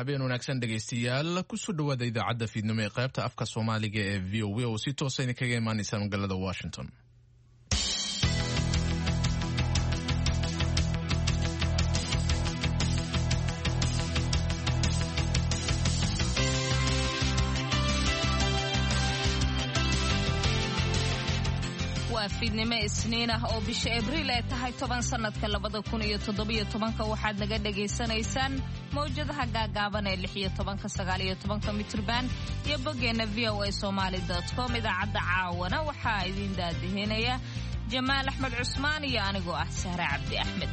habeen wanaagsan dhegaystayaal kusoo dhowaada idaacadda fiidnimo ee qaybta afka soomaaliga ee v o a oo si toosa idinkaga imaanaysa magaalada washington waa fiidnimo isniin ah oo bisha abriil ay tahay toban sannadka labada kun iyo toddobiyo tobanka waxaad naga dhagaysanaysaan mawjadaha gaagaaban ee lix iyo tobanka sagaal iyo tobanka mitrban iyo boggeenna v o a somaali com idaacadda caawana waxaa idiin daadihinaya jamaal axmed cusmaan iyo anigoo ah sahre cabdi axmed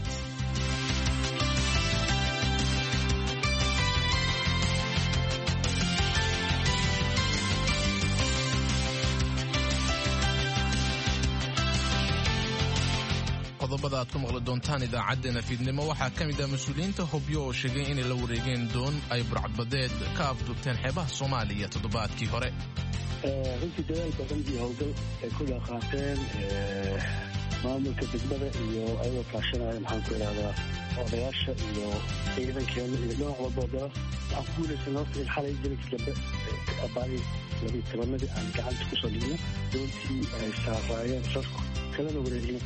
qodobada aad ku maqli doontaan idaacaddeenna fiidnimo waxaa ka mid ah mas-uuliyiinta hobyo oo sheegay inay la wareegeen doon ay burcadbadeed ka afduubteen xeebaha soomaaliya toddobaadkii hore runtii dadaal badan iyo howlgal ay ku dhaqaateen maamulka degmada iyo ayagoo kaashanaya maxaan ku idhahdaa odayaasha iyo ciidankeena iyo dhinac walboodaba waxaan ku guulaysan horta in xalay jelinka dambe abaari labiyo tobanadii aan gacanta kusoo dhigno doontii ay saaraayeen sarku kalena wareegno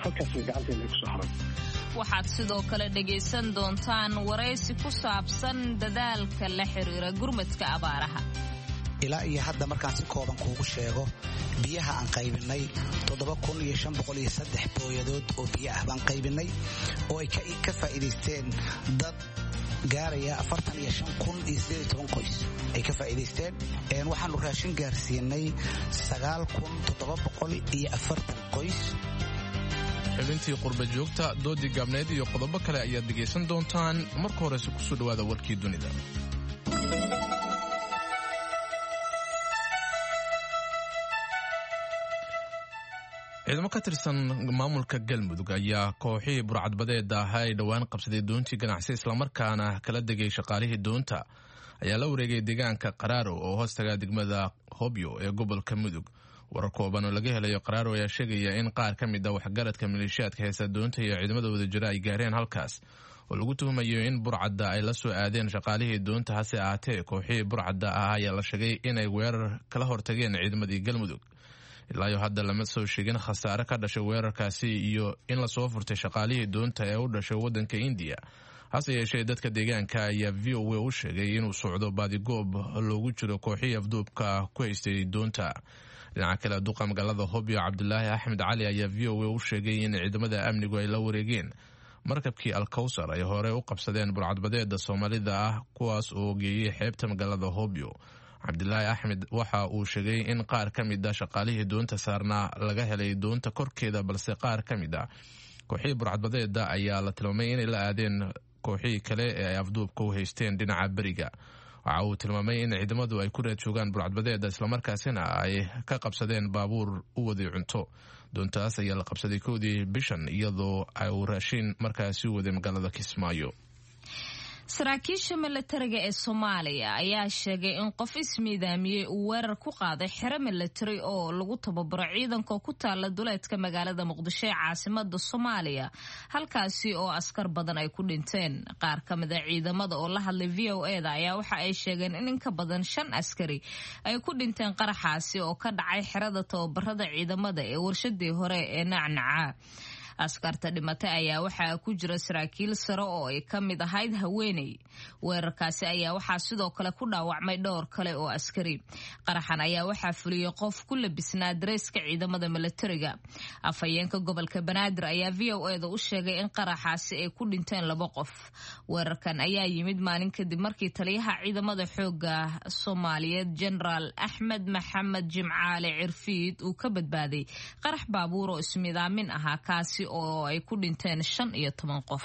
waxaad sidoo kale dhegaysan doontaan waraysi ku saabsan dadaalka la xiriira gurmadka abaaraha ilaa iyo hadda markaan si kooban kuugu sheego biyaha aan qaybinay booyadood oo biyo ah baan qaybinay oo ay ka faa'iidaysteen dad gaaraya qoys ay ka faa'iidaysteen waxaanu raashin gaarsiinay qoys xubintii qurba joogta doodii gaabneed iyo qodobo kale ayaad dhegaysan doontaan marka horese kusoo dhowaada warkii dunida ciidamo ka tirsan maamulka galmudug ayaa kooxihii burcadbadeeda ahaa ay dhowaan qabsaday doontii ganacsi islamarkaana kala degay shaqaalihii doonta ayaa la wareegay deegaanka qaraaro oo hoostaga degmada hobyo ee gobolka mudug warar kooban oo laga helayo qaraaro ayaa sheegaya in qaar ka mid a waxgaradka maleeshiyaadka heesa doonta iyo ciidamada wadajira ay gaareen halkaas oo lagu tuhumayo in burcadda ay la soo aadeen shaqaalihii doonta hase ahaatee kooxihii burcadda ah ayaa la sheegay inay weerar kala hortageen ciidamadii galmudug ilaayo hadda lama soo sheegin khasaare ka dhashay weerarkaasi iyo in lasoo furtay shaqaalihii doonta ee u dhashay waddanka indiya hase yeeshee dadka deegaanka ayaa v o a u sheegay inuu socdo baadigoob loogu jiro kooxihii afduubka ku haystay doonta dhinaca kale duqa magaalada hobyo cabdulaahi axmed cali ayaa v o a u sheegay in ciidamada amnigu ay la wareegeen markabkii alkawsar ay hore u qabsadeen burcadbadeeda soomaalida ah kuwaas oo geeyey xeebta magaalada hobyo cabdilaahi axmed waxa uu sheegay in qaar ka mid a shaqaalihii doonta saarnaa laga helay doonta korkeeda balse qaar ka mid a kooxihii burcadbadeeda ayaa la tilmaamay inay la aadeen kooxihii kale ee ay afduubka u haysteen dhinaca beriga waxa uu tilmaamay in ciidamadu ay ku raad joogaan burcadbadeeda islamarkaasina ay ka qabsadeen baabuur u waday cunto doontaas ayaa la qabsaday kowdii bishan iyadoo uu raashiin markaasi u waday magaalada kismaayo saraakiisha milatariga ee soomaaliya ayaa sheegay in qof ismiidaamiyey uu weerar ku qaaday xero milatari oo lagu tababaro ciidanka ku taala duleedka magaalada muqdisho ee caasimada soomaaliya halkaasi oo askar badan ay ku dhinteen qaar ka mid a ciidamada oo la hadlay v o eda ayaa waxa ay sheegeen in in ka badan shan askari ay ku dhinteen qaraxaasi oo ka dhacay xerada tababarada ciidamada ee warshadii hore ee nacnaca askarta dhimatay ayaa waxaa ku jira saraakiil sare oo ay ka mid ahayd haweeney weerarkaasi ayaa waxaa sidoo kale ku dhaawacmay dhowr kale oo askari qaraxan ayaa waxaa fuliyey qof ku labisnaa dareeska ciidamada milatariga afhayeenka gobolka banaadir ayaa v o eda u sheegay in qaraxaasi ay ku dhinteen laba qof weerarkan ayaa yimid maalin kadib markii taliyaha ciidamada xooga soomaaliyeed genaraal axmed maxamed jimcaale cirfiid uu ka badbaaday qarax baabuur oo ismidaamin ahaa kaasi oo ay ku dhinteen shan iyo toban qof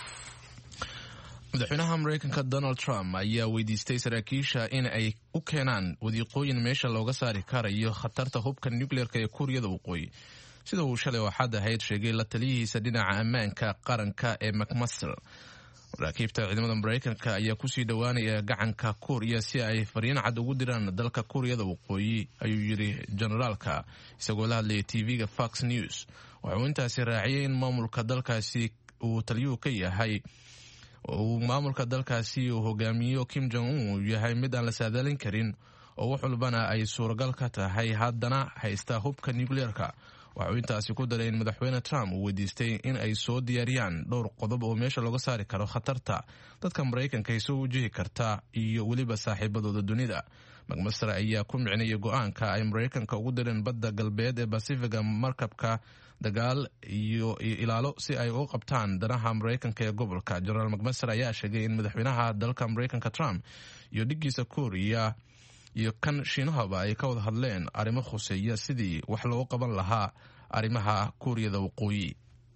madaxweynaha mareykanka donald trump ayaa weydiistay saraakiisha in ay u keenaan wadiiqooyin meesha looga saari karayo khatarta hubka nucleerka ee kuuriyada waqooyi sida uu shalay waxaad ahayd sheegay la taliyihiisa dhinaca ammaanka qaranka ee macmaster maraakiibta ciidamada mareykanka ayaa kusii dhowaanaya gacanka kuuriya si ay fariin cad ugu diraan dalka kuuriyada waqooyi ayuu yidhi generaalka isagoo la hadlayay tv-ga fox news waxauu intaasi raaciyay in maamulka dalkaasi uu taliyuhu ka yahay uu maamulka dalkaasi uu hogaamiyo kim jong un uu yahay mid aan la saadaalin karin oo wax walbana ay suuragal ka tahay haddana haysta hubka nucleerka waxauu intaasi ku daray in madaxweyne trump uu weydiistay in ay soo diyaariyaan dhowr qodob oo meesha looga saari karo khatarta dadka maraykanka ay soo wajihi karta iyo weliba saaxiibadooda dunida macmaster ayaa ku micnayay go-aanka ay maraykanka ugu direen badda galbeed ee basifiga markabka dagaal iyo ilaalo si ay u qabtaan danaha maraykanka ee gobolka jenaraal macmaster ayaa sheegay in madaxweynaha dalka maraykanka trump iyo dhigiisa kooriya iyo kan shiinahaba ay ka wada hadleen arrimo khuseeya sidii wax loogu qaban lahaa arrimaha kuuriyada waqooyi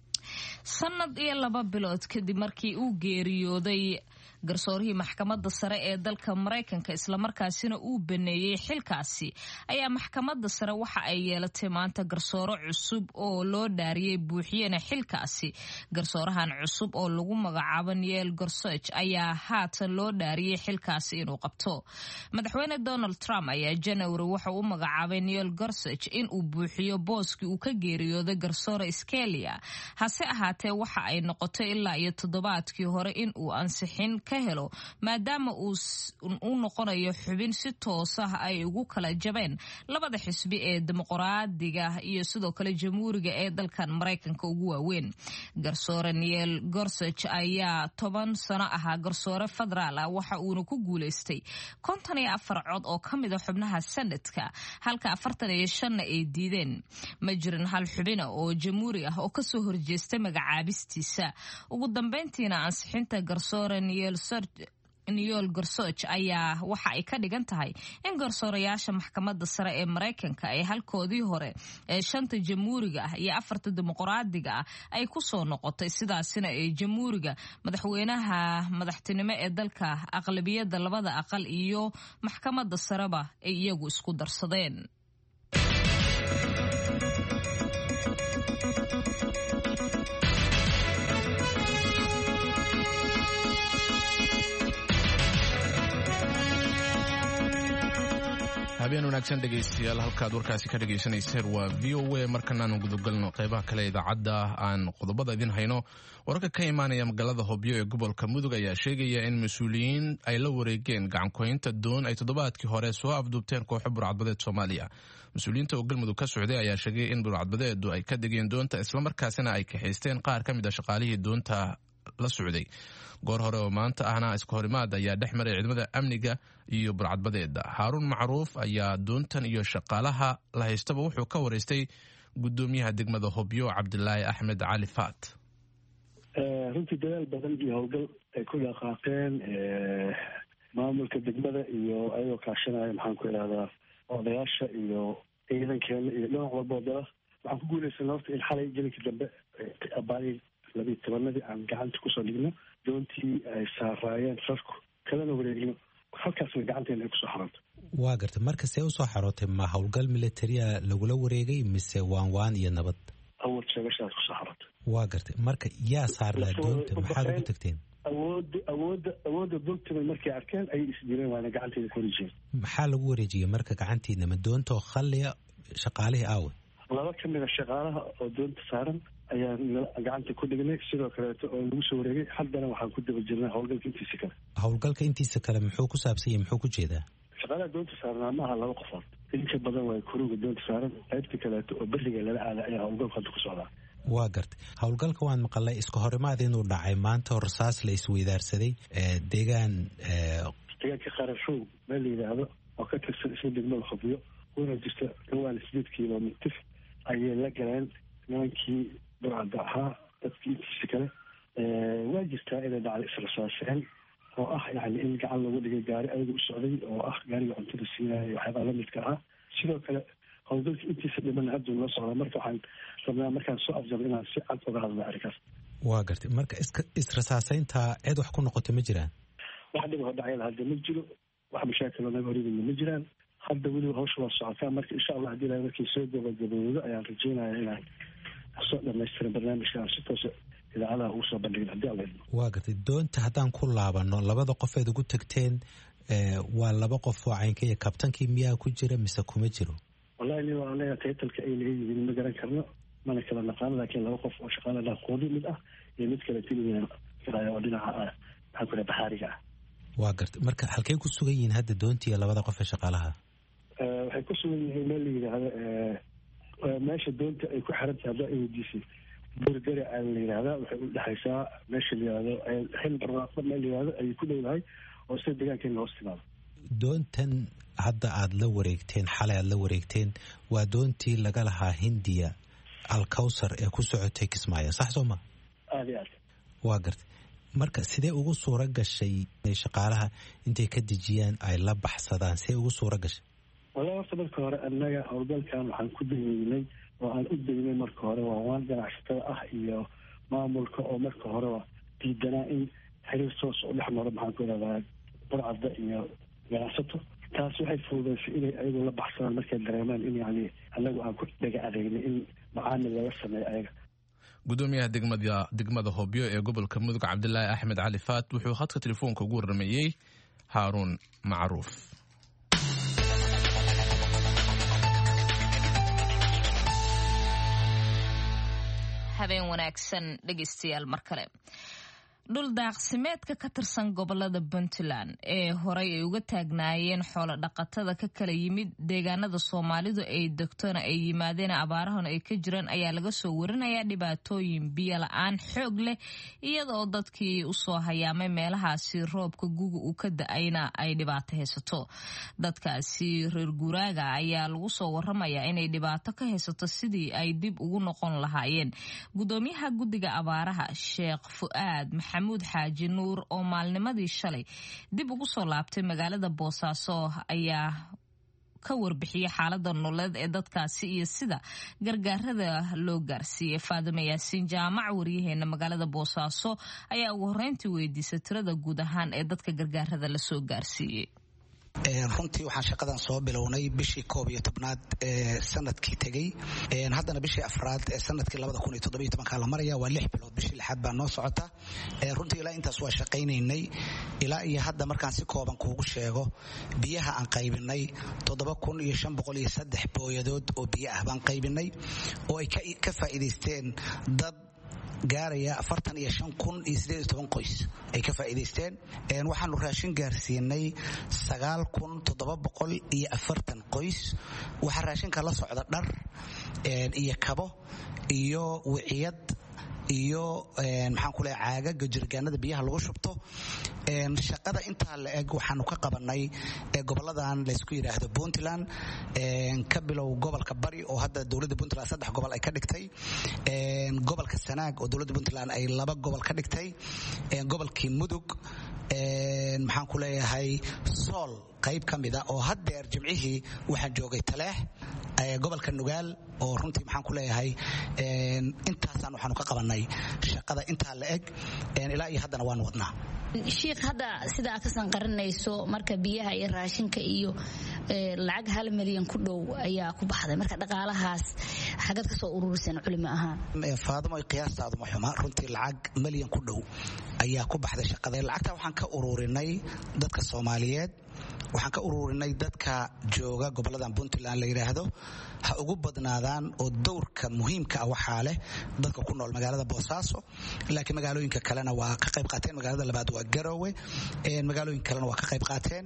sanad iyo laba bilood kadib markii uu geeriyooday garsoorihii maxkamadda sare ee dalka maraykanka islamarkaasina uu baneeyey xilkaasi ayaa maxkamadda sare waxa ay yeelatay maanta garsooro cusub oo loo dhaariyey buuxiyena xilkaasi garsoorahan cusub oo lagu magacaabo niel gorsoj ayaa haatan loo dhaariyey xilkaasi inuu qabto madaxweyne donald trump ayaa janawari waxa u magacaabay niel gorsoj in uu buuxiyo booskii uu ka geeriyooday garsoore skelia hase ahaatee waxa ay noqotay ilaa iyo toddobaadkii hore in uu ansixin ka helo maadaama uu u noqonayo xubin si toos ah ay ugu kala jabeen labada xisbi ee dimuqraadiga iyo sidoo kale jamhuuriga ee dalkan maraykanka ugu waaweyn garsoore niel gorsoj ayaa toban sano ahaa garsoore federaal ah waxa uuna ku guuleystay konton iyo afar cod oo ka mid a xubnaha sanadka halka afartan iyo shanna ay diideen ma jirin hal xubina oo jamhuuri ah oo kasoo horjeestay magacaabistiisa ugu dambeyntiina ansixinta garsoore niel niyol gorsoj ayaa waxa ay ka dhigan tahay in garsoorayaasha maxkamadda sare ee maraykanka ay halkoodii hore ee shanta jamhuuriga ah iyo afarta dimuqraadiga ah ay ku soo noqotay sidaasina ee jamhuuriga madaxweynaha madaxtinimo ee dalka aqlabiyadda labada aqal iyo maxkamadda sareba ay iyagu isku darsadeen habeen wanaagsan dhegaystayaal halkaad warkaasi ka dhagaysanayseen waa v o a markanaanu gudagalno qeybaha kale idaacadda aan qodobada idin hayno wararka ka imaanaya magaalada hobyo ee gobolka mudug ayaa sheegaya in mas-uuliyiin ay la wareegeen gacankoynta doon ay toddobaadkii hore soo afduubteen kooxo burcadbadeed soomaaliya mas-uuliyiinta oo galmudug ka socday ayaa sheegay in burcadbadeedu ay ka degeen doonta islamarkaasina ay kaxaysteen qaar ka mid a shaqaalihii doonta la socday goor hore oo maanta ahna iska horimaad ayaa dhex maray ciidamada amniga iyo burcadbadeeda haaruun macruuf ayaa doontan iyo shaqaalaha la haystaba wuxuu ka wareystay gudoomiyaha degmada hobyo cabdilaahi axmed cali faat runtii dadaal badan iyo howlgal ay ku dhaqaaqeen maamulka degmada iyo ayagoo kaashanaya maxaan ku idhahdaa odayaasha iyo ciidankeena iyo dhinac walboo dala waxaan ku guulaysanay horta in xalay jelinkii dambe abaari labiyi tobanadii aan gacanta kusoo dhigno doontii ay saaraayeen rarku kalana wareegno halkaasna gacanteena ay kusoo xaranto waa gartay marka see usoo xarootay ma howlgal militaria lagula wareegay mise waan waan iyo nabad awad sheegashaas kusoo xarantay waa gartay marka yaa saarlaa doonta maxaad ugu tagteen awoodda awoodda awoodda doontima markay arkeen ayay isdireen waana gacanteeda ku wareejiyeen maxaa lagu wareejiyey marka gacantiina ma doonta oo khalliya shaqaalihii aawe laba ka mid a shaqaalaha oo doonta saaran ayaan gacanta ku dhignay sidoo kaleeto oo lagu soo wareegay haddana waxaan ku daba jirnaa howlgalka intiisa kale howlgalka intiisa kale muxuu ku saabsan yahy muxuu ku jeedaa shaqaalaha doonta saaranaa ma aha laba qofood inka badan waa kuruga doonta saaran qaybta kaleeto oo beriga lala aada ayaa howlgalku hadda ku socdaa waa gartay howlgalka waan maqalay iska horimaad inuu dhacay maanta oo rasaas la isweydaarsaday deegaan deegaanka qarashow meel la yidhaahdo oo ka tirsan isla degmada hobyo una jirta dhawaan sideed kilomitir ayay la galeen nimankii burcadda ahaa dadkii intiisa kale waa jirtaa inay dhacday israsaaseen oo ah yani in gacan lagu dhigay gaari ayaga u socday oo ah gaariga cuntada siinaya waxyaabaa lamidka ahaa sidoo kale howlgalka intiisa dhiman hadduu noo socdaa marka waxaan rabnaa markaan soo afjaro inaan si cad oga hadlna arrinkaas waa gartay marka iska israsaaseynta cid wax ku noqotay ma jiraan wax dhiba dhacayada hadda ma jiro wax mashaakiloo naga horyimidna ma jiraan hadda weliba hawsha waa socotaa marka insha allah hadii ilahay markii soo gabagabowdo ayaan rajeynaya inaan soo dhamaystiran barnaamijka aan si toosa idaacadaha ugu soo bandhigin hadii alla idmo waa gartay doonta haddaan ku laabano labada qofeed ugu tagteen waa laba qof oo caynkaiyo kabtankii miyaa ku jira mise kuma jiro wallahi ni waa leeya taytalka ay laga yihiin ma garan karno mana kala naqaano laakiin laba qof oo shaqaala dhaqoodi mid ah iyo mid kale tiligan oo dhinaca maxaan ku dhaha baxaariga ah waa garta marka halkay ku sugan yihiin hadda doontii labada qof ee shaqaalaha waxay ku sugan yihiin meel la yidhaahdo meesha doonta ay ku xiran tahay haddaa weydiisay burgari aa la yidhahdaa waxay u dhexaysaa meesha la yihahdo xil barwaaqo meel la yihahdo ayay ku dhowdahay oo sida deegaankeena hoos timaado doontan hadda aada la wareegteen xalay aada la wareegteen waa doontii laga lahaa hindiya alkawsar ee ku socotay kismaayo sax soo ma aada iyo aad waa gartay marka sidee ugu suura gashay inay shaqaalaha intay ka dejiyaan ay la baxsadaan sidee ugu suura gashay wala horta marka hore annaga howlgalkan waxaan ku dayeynay oo aan u daynay marka hore waa waan ganacsatada ah iyo maamulka oo marka horeba diidanaa in xiriir toos u dhex maro maxaan ku ihahdaa burcadda iyo ganacsato taas waxay fududaysay inay ayagu la baxsadaan markay dareemaan in yani annagu aan ku dhega adeegnay in macaamil laga sameeyo ayaga gudoomiyaha degmada degmada hobyo ee gobolka mudug cabdilaahi axmed cali faat wuxuu khadka telefoonka ugu warrameeyey haaruun macruuf habeen wanaagsan dhegeystayaal mar kale dhul daaqsimeedka ka tirsan gobolada puntland ee horey ay uga taagnaayeen xoolo dhaqatada ka kala yimid deegaanada soomaalidu ay degtona ay yimaadeen abaarahana ay ka jiraan ayaa laga soo warinayaa dhibaatooyin biyo la-aan xoog leh iyadaoo dadkii usoo hayaamay meelahaasi roobka guga uu ka da-ayna ay dhibaato haysato dadkaasi reer guuraaga ayaa lagu soo waramayaa inay dhibaato ka haysato sidii ay dib ugu noqon lahaayeen gudoomiyaha guddiga abaaraha sheekh fu'aad maxamuud xaaji nuur oo maalnimadii shalay dib ugu soo laabtay magaalada boosaaso ayaa ka warbixiyay xaalada nololeed ee dadkaasi iyo sida gargaarada loo gaarsiiyey faadimo yaasiin jaamac waryaheena magaalada boosaaso ayaa ugu horreyntii weydiisay tirada guud ahaan ee dadka gargaarada lasoo gaarsiiyey runtii waxaan shaqadan soo bilownay bishii koob iyo tobnaad ee sanadkii tegey haddana bishii afraad ee sanadkii labada kun iyo toddobiyo tobankaa la maraya waa lix bilood bishii lixaad baa noo socota runtii ilaa intaas waa shaqaynaynay ilaa iyo hadda markaan si kooban kuugu sheego biyaha aan qaybinay toddoba kun iyo shan boqol iyo saddex booyadood oo biyo ah baan qaybinay oo ay ka faa'iidaysteen dad gaaraya afartan iyo shan kun iyo sideed iyo toban qoys ay ka faa'iidaysteen waxaanu raashin gaarsiinay sagaal kun toddoba boqol iyo afartan qoys waxaa raashinka la socda dhar iyo kabo iyo wiciyad iyo maxaan ku leeya caagaga jirgaanada biyaha lagu shubto shaqada intaa la eg waxaanu ka qabanay goboladan laysku yidhaahdo puntland ka bilow gobolka bari oo hadda dowladda puntland saddex gobol ay ka dhigtay gobolka sanaag oo dowladda puntland ay laba gobol ka dhigtay gobolkii mudug maxaan ku leeyahay sool qayb ka mida oo haddeer jimcihii waxaan joogay taleex gobolka nugaal oo runtii maxaan ku leeyahay intaasaan waxaanu ka qabanay shaqada intaa la eg ilaa iyo haddana waanu wadnaa shiikh hadda sida aad ka sanqarinayso marka biyaha iyo raashinka iyo lacag hal milyan ku dhow ayaa ku baxday marka dhaqaalahaas xagad ka soo ururiseen culimo ahaan faadimo qiyaastaadu ma xuma runtii lacag milyan ku dhow ayaa ku baxday shaqada lacagta waxaan ka ururinay dadka soomaaliyeed waxaan ka ururinay dadka jooga goboladan puntland la yidhaahdo ha ugu badnaadaan oo dowrka muhiimka ah waxaa leh dadka ku nool magaalada boosaaso laakiin magaalooyinka kalena waa ka qayb qaateen magaalada labaad waa garowe magaalooyin kalena waa ka qayb qaateen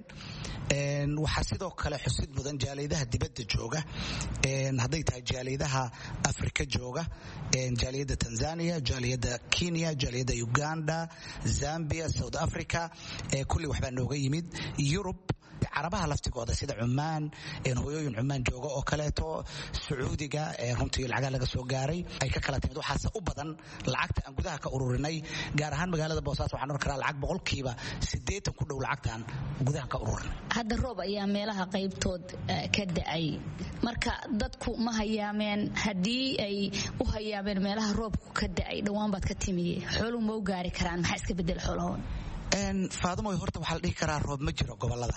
waxaa sidoo kale xusid mudan jaaliyadaha dibadda jooga hadday tahay jaaliyadaha afrika jooga jaaliyadda tanzania jaaliyadda kenya jaaliyadda uganda zambia south africa kulli waxbaa nooga yimid yurub carabaha laftigooda sida cumaan hoyooyin cumaan jooga oo kaleeto sacuudiga runtii lacagaa laga soo gaaray ay ka kala timid waxaase u badan lacagta aan gudaha ka ururinay gaar ahaan magaalada boosaaso waxaan oran karaa lacag boqolkiiba siddeetan ku dhow lacagtaan gudaha ka ururinay hadda roob ayaa meelaha qaybtood ka da'ay marka dadku ma hayaameen haddii ay u hayaameen meelaha roobku ka da'ay dhowaan baad ka timiye xooluhu ma u gaari karaan maxaa iska bedel xoolahooda faadimoy horta waxaa la dhihi karaa roob ma jiro goboladan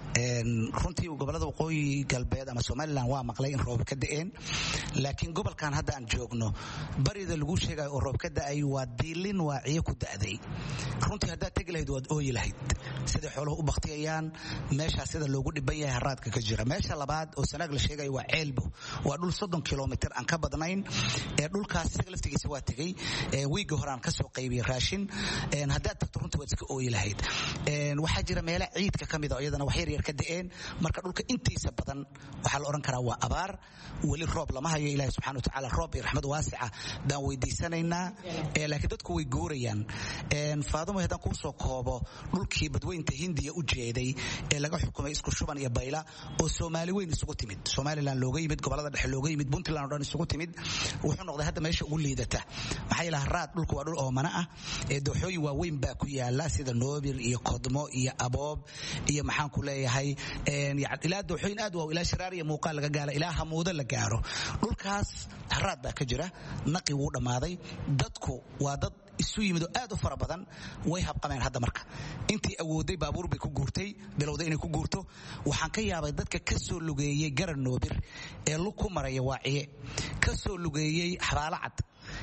runtii gobolada waqooyi galbeed ama somalilan waa maqlay in roob ka da'een laakiin gobolkan hadda aan joogno barida lagu sheegayo oo roob ka da'ay waa diilin waaciyo ku da'day runtii haddaad tegi lahayd waad ooyi lahayd siday xooluhu u baktiyayaan meeshaa sida loogu dhiban yahay haraadka ka jira meesha labaad oo sanaag la sheegayo waa ceelbo waa dhul soddon kilomitr aan ka badnayn ee dhulkaas isaga laftigiisa waa tegey wiigga hore aan kasoo qaybiyey raashin haddaad tagto runtii waad iska ooyi lahayd waxaa jira meela ciidka ka mida oo iyadana wax yaryar ka da'een marka dhulka intiisa badan waxaa la odhan karaa waa abaar weli roob lama hayo ilahi subxana wa tacaala roob iyo raxmad waasica baan weydiisanaynaa laakiin dadku way guurayaan faadumo haddaan kuu soo koobo dhulkii badweynta hindiya u jeeday ee laga xukumay isku shuban iyo bayla oo soomaali weyn isugu timid somalilan looga yimid gobolada dhexe looga yimid puntland o dhan isugu timid wuxuu noqday hadda meesha ugu liidata maxaa yeelaha raad dhulku waa dhul oomana ah ee dooxooyin waaweyn baa ku yaala sida noobil iyo kodmo iyo aboob iyo maxaan ku leeyahay ilaa dooxooyin aad waaw ilaa shiraar iyo muuqaal laga gaala ilaa hamuudo la gaaro dhulkaas haraad baa ka jira naqi wuu dhammaaday dadku waa dad isu yimid oo aad u fara badan way habqameen hadda marka intii awooday baabuur bay ku guurtay bilowday inay ku guurto waxaan ka yaabay dadka ka soo lugeeyey garan noobir ee lug ku maraya waaciye ka soo lugeeyey xabaalo cad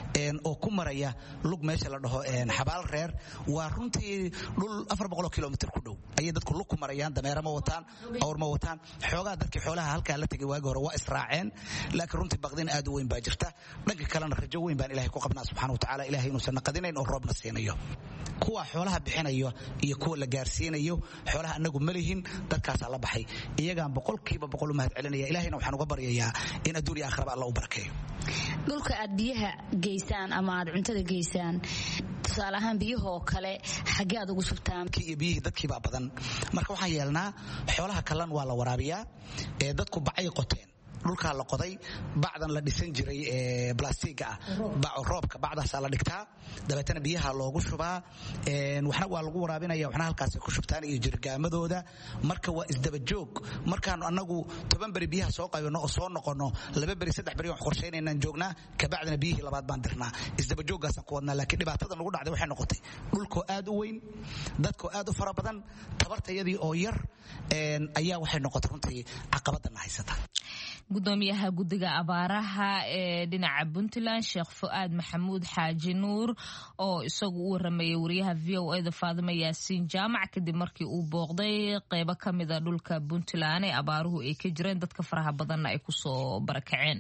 oo ku maraya lug meesha la dhaho xabaal reer waa runtii dhul afar boqoloo kilomitr ku dhow ayay dadku lug ku marayaan dameera ma wataan awr ma wataan xoogaa dadkii xoolaha halkaa la tegay waagi hore waa israaceen laakiin runtii baqdin aad u weyn baa jirta dhanka kalena rajo weyn baan ilahay ku qabnaa subxana wa tacala ilahay inuusan naqadinayn oo roobna siinayo kuwa xoolaha bixinayo iyo kuwa la gaarsiinayo xoolaha anagu ma lihin dadkaasaa la baxay iyagaan boqolkiiba boqol u mahad celinaya ilahayna waxaan uga baryayaa in adduun iyo aakhiraba alla u barakeeyo dhulka aad biyaha geysaan ama aad cuntada geysaan tusaale ahaan biyahoo kale xaggee aad ugu subtaan iyo biyihii dadkiibaa badan marka waxaan yeelnaa xoolaha kallan waa la waraabiyaa ee dadku bacay qoteen dhulkaa la qoday bacdan la dhisan jiray ee blastiga ah roobka bacdaasaa la dhigtaa dabeetana biyaha loogu shubaa waxna waa lagu waraabinaya waxna halkaasay ku shubtaan iyo jirgaamadooda marka waa isdabajoog markaanu annagu toban beri biyaha soo qaybano oo soo noqono laba beri saddex beri wax qorshaynaynan joognaa kabacdina biyihii labaad baan dirnaa isdabajooggaasaan ku wadnaa laakiin dhibaatada nagu dhacday waxay noqotay dhulkoo aad u weyn dadkoo aad u fara badan tabartayadii oo yar ayaa waxay noqotay runtii caqabadana haysata gudoomiyaha guddiga abaaraha ee dhinaca puntland sheekh fu'aad maxamuud xaaji nuur oo isagu u waramayay wariyaha v o eda faadimo yaasiin jaamac kadib markii uu booqday qeybo ka mida dhulka puntland ee abaaruhu ay ka jireen dadka faraha badanna ay kusoo barakaceen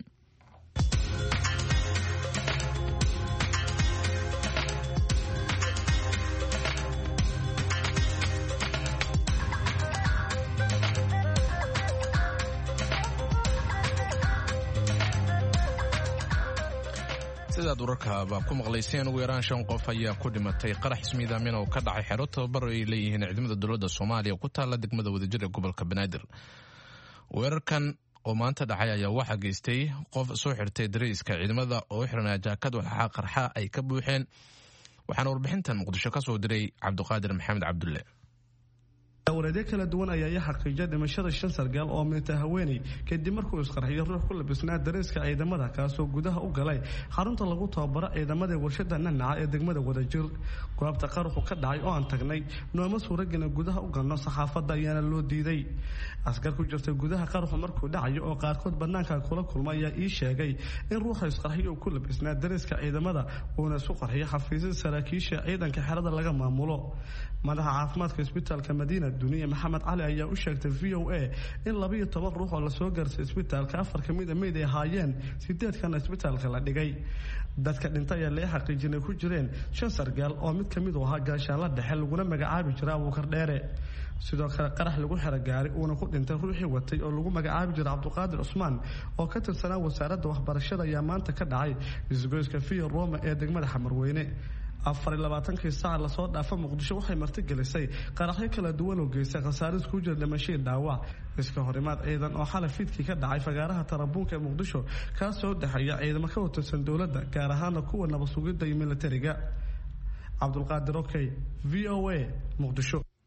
sidaad wararkaaba ku maqlayseen ugu yaraan shan qof ayaa ku dhimatay qarax ismiidaamin oo ka dhacay xero tababar ay leeyihiin ciidamada dowladda soomaaliya oo ku taalla degmada wadajir ee gobolka banaadir weerarkan oo maanta dhacay ayaa waxaa geystay qof soo xirtay dareyska ciidamada oo xiranaa jaakad waxaa qarxa ay ka buuxeen waxaana warbixintan muqdisho ka soo diray cabdiqaadir maxamed cabdulle wareedyo kala duwan ayaa ii xaqiijiyay dhimashada shan sargaal oo minta haweeney kadib markuu isqarxiyo ruux ku labisnaa dareyska ciidamada kaasoo gudaha u galay xarunta lagu tababaro ciidamada warshada nanaca ee degmada wadajir goobta qaruxu ka dhacay oo aan tagnay nooma suuragina gudaha u galno saxaafadda ayaana loo diiday askar ku jirtay gudaha qaruxu markuu dhacayo oo qaarkood bannaanka kula kulma ayaa ii sheegay in ruuxa isqarxiyo uu ku labisnaa dareyska ciidamada uuna isu qarxiyo xafiisyada saraakiisha ciidanka xerada laga maamulo madaxa caafimaadka isbitaalka madiina duniya maxamed cali ayaa u sheegtay v o a in labaiyo toban ruux oo lasoo gaarsay isbitaalka afar ka mida meyd ay ahaayeen sideedkana isbitaalka la dhigay dadka dhintay ayaa lee xaqiijinay ku jireen shan sargaal oo mid ka mid u ahaa gaashaanla dhexe laguna magacaabi jira abuukar dheere sidoo kale qarax lagu xero gaari uuna ku dhintay ruuxii watay oo lagu magacaabi jira cabdiqaadir cusmaan oo ka tirsanaa wasaaradda waxbarashada ayaa maanta ka dhacay isgoyska via roma ee degmada xamarweyne afariy labaatankii saac lasoo dhaafa muqdisho waxay martigelisay qaraxyo kala duwan oo geystay khasaaris ku jira dhimashii dhaawac iska horimaad ciidan oo xalay fiidkii ka dhacay fagaaraha tarabuunka ee muqdisho kaasoo dhexeeya ciidamo ka watirsan dowladda gaar ahaana kuwa nabad sugidda iyo militariga cabdulqaadir okey v o a muqdisho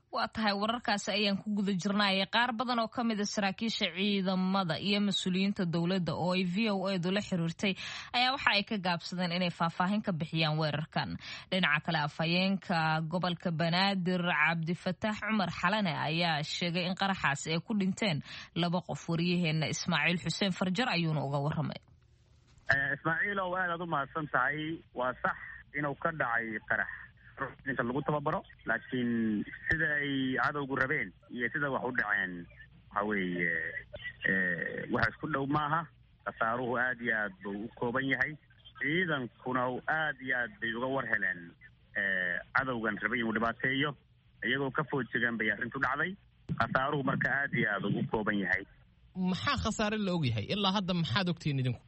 waa tahay wararkaasi ayaan ku guda jirnaya qaar badan oo ka mida saraakiisha ciidamada iyo mas-uuliyiinta dowladda oo ay v o edu la xiriirtay ayaa waxa ay ka gaabsadeen inay faahfaahin ka bixiyaan weerarkan dhinaca kale afhayeenka gobolka banaadir cabdifataax cumar xalane ayaa sheegay in qaraxaasi ay ku dhinteen laba qof waryaheena ismaaciil xuseen farjar ayuuna uga waramay ismaaciilow aad aad u mahadsan tahay waa sax inuu ka dhacay qarax inta lagu tababaro laakiin sida ay cadowgu rabeen iyo sida wax u dhaceen waxa weeye wax isku dhow maaha khasaaruhu aad iyo aad buu u kooban yahay ciidankuna aad iyo aad bay uga war heleen cadowgan rabay inuu dhibaateeyo iyagoo ka foojegaan bay arrintu dhacday khasaaruhu marka aad iyo aad ugu kooban yahay maxaa khasaare la ogyahay ilaa hadda maxaad ogtihiin idinku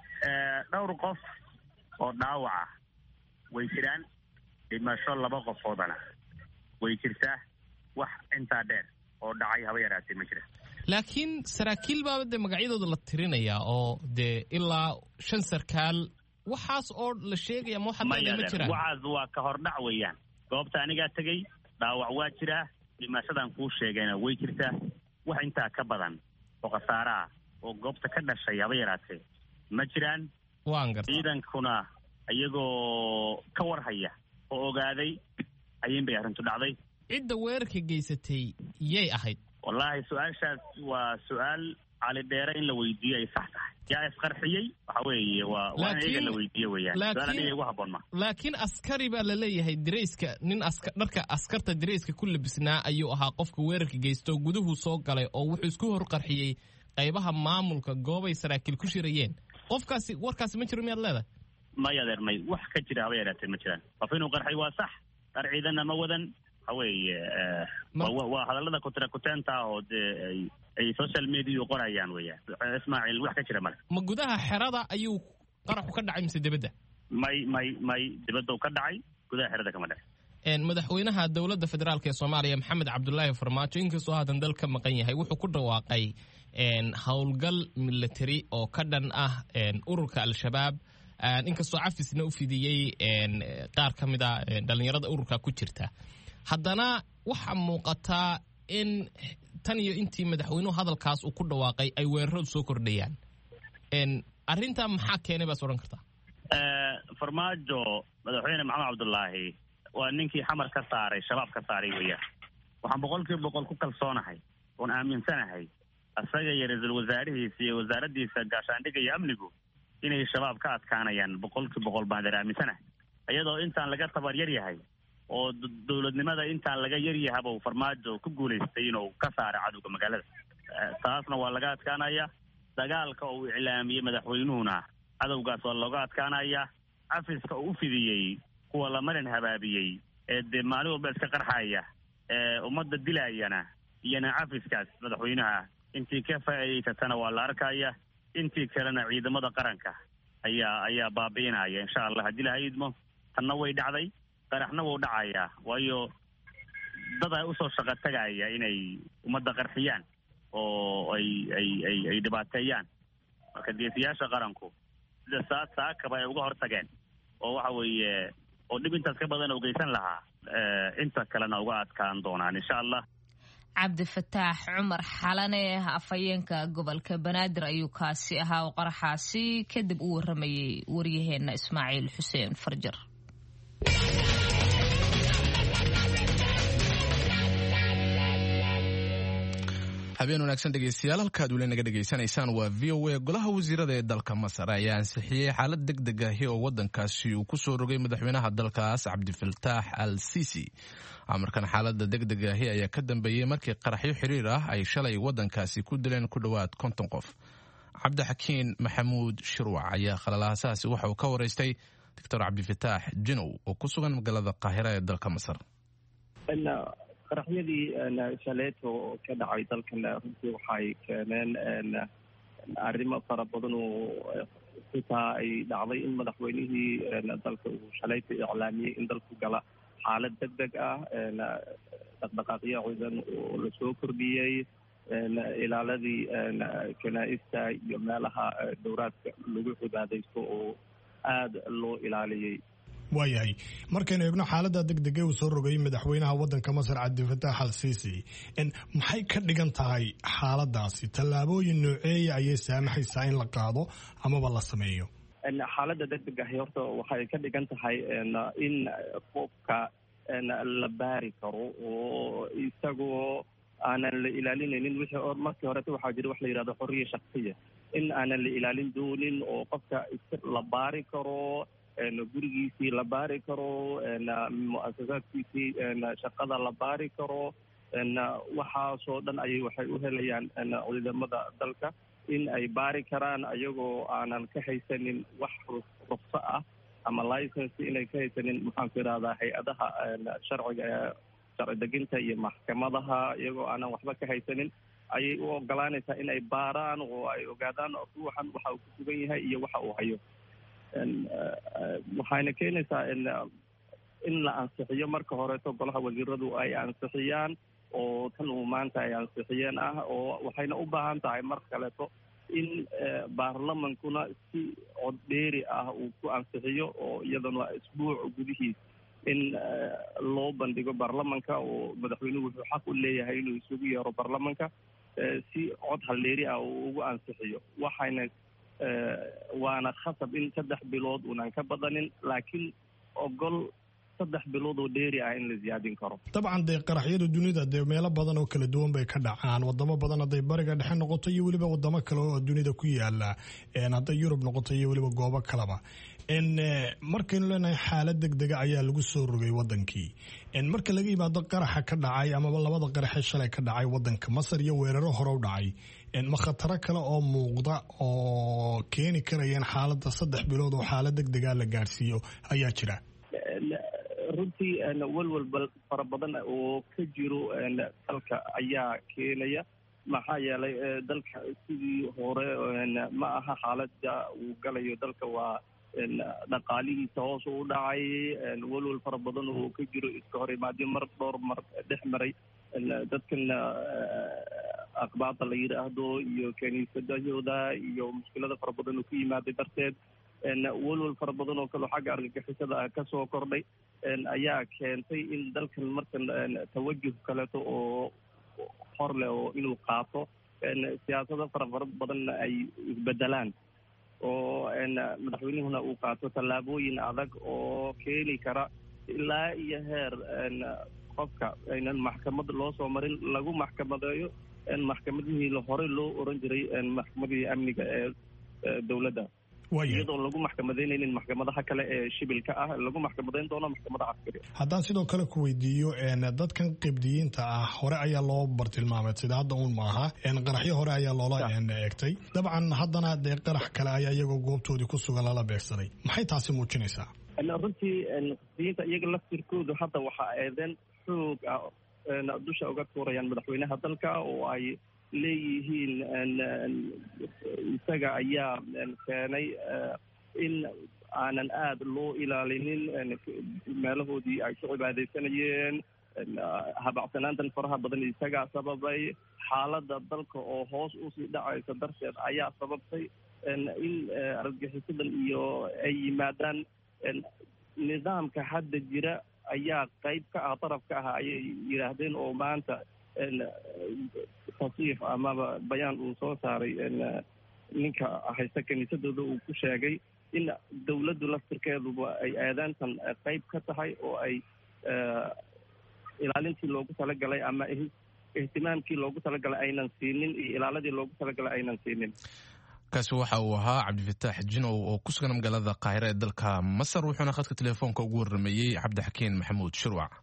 dhowr qof oo dhaawaca way jiraan dhimasho laba qofoodana way jirtaa wax intaa dheer oo dhacay haba yaraatee ma jira laakiin saraakiil baaba dee magacyadooda la tirinayaa oo dee ilaa shan sarkaal waxaas oo la sheegaya ma waxaad leedahay ma jiraan waxaas waa ka hordhac weeyaan goobta anigaa tegey dhaawac waa jiraa dhimashadan kuu sheegayna way jirtaa wax intaa ka badan oo khasaare ah oo goobta ka dhashay haba yaraatee ma jiraan waan garta ciidankuna iyagoo ka warhaya oo ogaaday ayin bay arrintu dhacday cidda weerarka geysatay yay ahayd wallaahi su-aashaas waa su-aal cali dheere in la weydiiyo ay sax tahay yaa isqarxiyey waxa weeye waa waa in iyaga la weydiiyo weeyaan su-aal aniga igu habboon ma laakiin askari baa la leeyahay dirayska nin aska dharka askarta dirayska ku labisnaa ayuu ahaa qofka weerarka geysta oo guduhu soo galay oo wuxuu isku horqarxiyey qaybaha maamulka goobay saraakiil ku shirayeen qofkaasi warkaasi ma jiro miyaad leedahay may adeer may wax ka jira haba yaraatee ma jiraan qof inuu qarxay waa sax dhar ciidanna ma wadan waxa weeye waa hadallada kutrakutaanta ah oo dee ay social media qorayaan weeyaan ismaaciil wax ka jira male ma gudaha xerada ayuu qaraxu ka dhacay mise dibadda may may may dibadda ka dhacay gudaha xerada kama dhacay madaxweynaha dowladda federaalk ee soomaaliya maxamed cabdulaahi farmaajo inkastoo haatan dal ka maqan yahay wuxuu ku dhawaaqay howlgal military oo ka dhan ah ururka al-shabaab inkastoo cafisna u fidiyey qaar ka mid a dhallinyarada ururka ku jirta haddana waxaa muuqataa in tan iyo intii madaxweynuhu hadalkaas uu ku dhawaaqay ay weeraradu soo kordhayaan arrintaa maxaa keenay baas odhan kartaa farmaajo madaxweyne maxamed cabdulaahi waa ninkii xamar ka saaray shabaab ka saaray weeyaan waxaan boqol kiiba boqol ku kalsoonahay oon aaminsanahay isaga iyo ra-iisul wasaarihiisa iyo wasaaraddiisa gaashaandhigga iyo amnigu inay shabaab ka adkaanayaan boqolkii boqol baan adeer aaminsanahay iyadoo intaan laga tabar yar yahay oo dowladnimada intaan laga yar yahaba farmaajo ku guulaystay inuu ka saaro cadowga magaalada taasna waa laga adkaanaya dagaalka uu iclaamiyey madaxweynuhuna cadowgaas waa looga adkaanaya cafiska uu u fidiyey kuwa la marin habaabiyey ee dee maalin walba iska qarxaya ee ummadda dilaayana iyona cafiskaas madaxweynaha intii ka faa'iidaysatana waa la arkaya intii kalena ciidamada qaranka ayaa ayaa baabi'inaya insha allah haddii laha idmo tanna way dhacday qaraxna wuu dhacayaa waayo dad ay usoo shaqo tagaya inay ummadda qarxiyaan oo ay ay ay ay dhibaateeyaan marka geesiyaasha qaranku sida saa saakaba ay uga hortageen oo waxa weeye oo dhib intaas ka badan oo geysan lahaa inta kalena uga adkaan doonaan insha allah cabdifataax cumar xalane afhayeenka gobolka banaadir ayuu kaasi ahaa oo qaraxaasi kadib u waramayay waryaheena ismaaciil xuseen farjar habeen wanaagsan dhegeystayaal halkaad weli naga dhegaysanaysaan waa v o a golaha wasiirada ee dalka masar ayaa ansixiyey xaalad deg deg ahi oo wadankaasi uu kusoo rogay madaxweynaha dalkaas cabdifaltaax al sisi amarkan xaalada deg deg ahi ayaa ka dambeeyey markii qaraxyo xiriir ah ay shalay wadankaasi ku dileen ku dhowaad konton qof cabdixakiin maxamuud shirwac ayaa khalalaasahaasi waxa uu ka waraystay doctor cabdifataax jinow oo ku sugan magaalada qaahira ee dalka masar qaraxyadii shaleeto ka dhacay dalkan runtii waxay keeneen arrimo fara badan oo xitaa ay dhacday in madaxweynihii dalka uu shalayto iclaamiyey in dalku gala xaalad deg deg ah dhaqdhaqaaqyo ciidan oo lasoo kordhiyey ilaaladii kanaa-ista iyo meelaha dowraadka lagu cibaadaysto oo aada loo ilaaliyey waayahay markaynu eegno xaalada degdega uu soo rogay madaxweynaha wadanka masar cabdifatax al siisi maxay ka dhigan tahay xaaladaasi tallaabooyin nooceeya ayay saamaxaysaa in la qaado amaba la sameeyo xaaladda degdegahi horta waxay ka dhigan tahay in qofka la baari karo oo isagoo aanan la ilaalinaynin wixii markii horeta waxaa jira wax la yidhahdo xorriya shaksiya in aanan la ilaalin doonin oo qofka la baari karo gurigiisii la baari karo mu-asasaadkiisii shaqada la baari karo waxaasoo dhan ayay waxay u helayaan ciidamada dalka in ay baari karaan ayagoo aanan ka haysanin wax rufso ah ama license inay ka haysanin maxaanku idhahdaa hay-adaha sharciga ee sharci deginta iyo maxkamadaha iyagoo aanan waxba ka haysanin ayay u ogolaanaysaa in ay baaraan oo ay ogaadaan ruuxan waxa uu ku sugan yahay iyo waxa uu hayo waxayna keenaysaa in la ansixiyo marka horeeto golaha wasiiradu ay ansixiyaan oo tan uu maanta ay ansixiyeen ah oo waxayna u baahan tahay mar kaleeto in baarlamankuna si cod dheeri ah uu ku ansixiyo oo iyadana isbuuc gudihiis in loo bandhigo baarlamanka oo madaxweynuhu wuxuu xaq u leeyahay inuu isugu yeero baarlamanka si cod haldheeri ah uu ugu ansixiyo waxayna waana khasab in saddex bilood unan ka badanin laakiin ogol saddex bilood oo dheeri ah in la siyaadin karo dabcan dee qaraxyada dunida dee meelo badan oo kala duwan bay ka dhacaan wadamo badan hadday bariga dhexe noqoto iyo weliba wadamo kale oo dunida ku yaala hadday yurub noqoto iyo weliba goobo kaleba markaynu leenahay xaalad degdega ayaa lagu soo rogay wadankii marka laga yimaado qaraxa ka dhacay amaba labada qaraxee shalay ka dhacay wadanka masar iyo weeraro hore u dhacay ma khataro kale oo muuqda oo keeni karayeen xaalada saddex bilood oo xaalad degdega la gaadhsiiyo ayaa jira runtii walwal fara badan oo ka jiro dalka ayaa keenaya maxaa yeelay dalka sidii hore ma aha xaalada uu galayo dalka waa dhaqaalihiisa hoos u dhacay walwal fara badan oo ka jiro iska hor imaadyo mar dhowr mar dhex maray dadkan aqbaada la yidhaahdo iyo kaniisadahooda iyo mushkilada fara badan oo ku yimaaday darteed walwal fara badan oo kaleo xagga argagixisada kasoo kordhay ayaa keentay in dalkan markan tawajuh kaleeto oo hor leh oo inuu qaato siyaasado fara fara badanna ay isbedelaan oo madaxweynuhuna uu qaato tallaabooyin adag oo keeni kara ilaa iyo heer qofka aynan maxkamad loo soo marin lagu maxkamadeeyo maxkamadihii hore loo oran jiray maxkamadihii amniga ee dowladda iyadoo lagu maxkamadeynaynin maxkamadaha kale ee shibilka ah lagu maxkamadeyn doono maxkamada caskari haddaan sidoo kale ku weydiiyo dadkan qibdiyiinta ah hore ayaa loo bartilmaamay sida hadda uun maaha qaraxyo hore ayaa loola eegtay dabcan haddana dee qarax kale ayaa iyagoo goobtoodii ku sugan lala beegsaday maxay taasi muujinaysaa runtii qibdiyiinta iyaga laftirkoodu hadda waxaa eedeen xoog ah dusha uga tuurayaan madaxweynaha dalka oo ay leeyihiin isaga ayaa keenay in aanan aada loo ilaalinin meelahoodii ay ku cibaadaysanayeen habacsanaantan faraha badan isagaa sababay xaaladda dalka oo hoos usii dhacaysa darteed ayaa sababtay in argagixisadan iyo ay yimaadaan nidaamka hadda jira ayaa qayb ka ah daraf ka ah ayay yidhaahdeen oo maanta tasiif amaba bayaan uu soo saaray ninka haysta kiniisadooda uu ku sheegay in dowladdu laftirkeeduba ay aadaantan qayb ka tahay oo ay ilaalintii loogu talagalay ama ihtimaamkii loogu talagalay aynan siinin iyo ilaaladii loogu talagalay aynan siinin kaasi waxa uu ahaa cabdifataax jinow oo ku sugan magaalada qaahira ee dalka masar wuxuuna khadka telefoonka ugu warrameeyey cabdixakiin maxamuud shirwac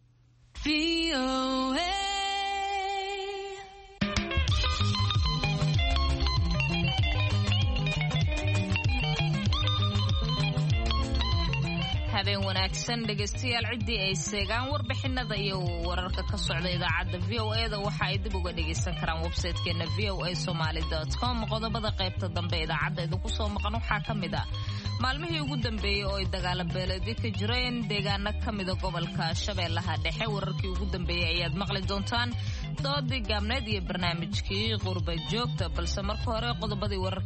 habeen wanaagsan dhegaystayaal ciddii ay seegaan warbixinada iyo wararka ka socda idaacadda v o e da waxa ay dib uga dhagaysan karaan websaytekeena v o a somaly com qodobada qaybta dambe idaacadda idinku soo maqan waxaa ka mid ah maalmihii ugu dambeeyey oo ay dagaalo beeleedyo ka jireen deegaano ka mida gobolka shabeellaha dhexe wararkii ugu dambeeyey ayaad maqli doontaan doodii gaabneed iyo barnaamijkii qurba joogta balse marka hore qodobadii wararkeena ugu waaweynaa dib aan idin maqashino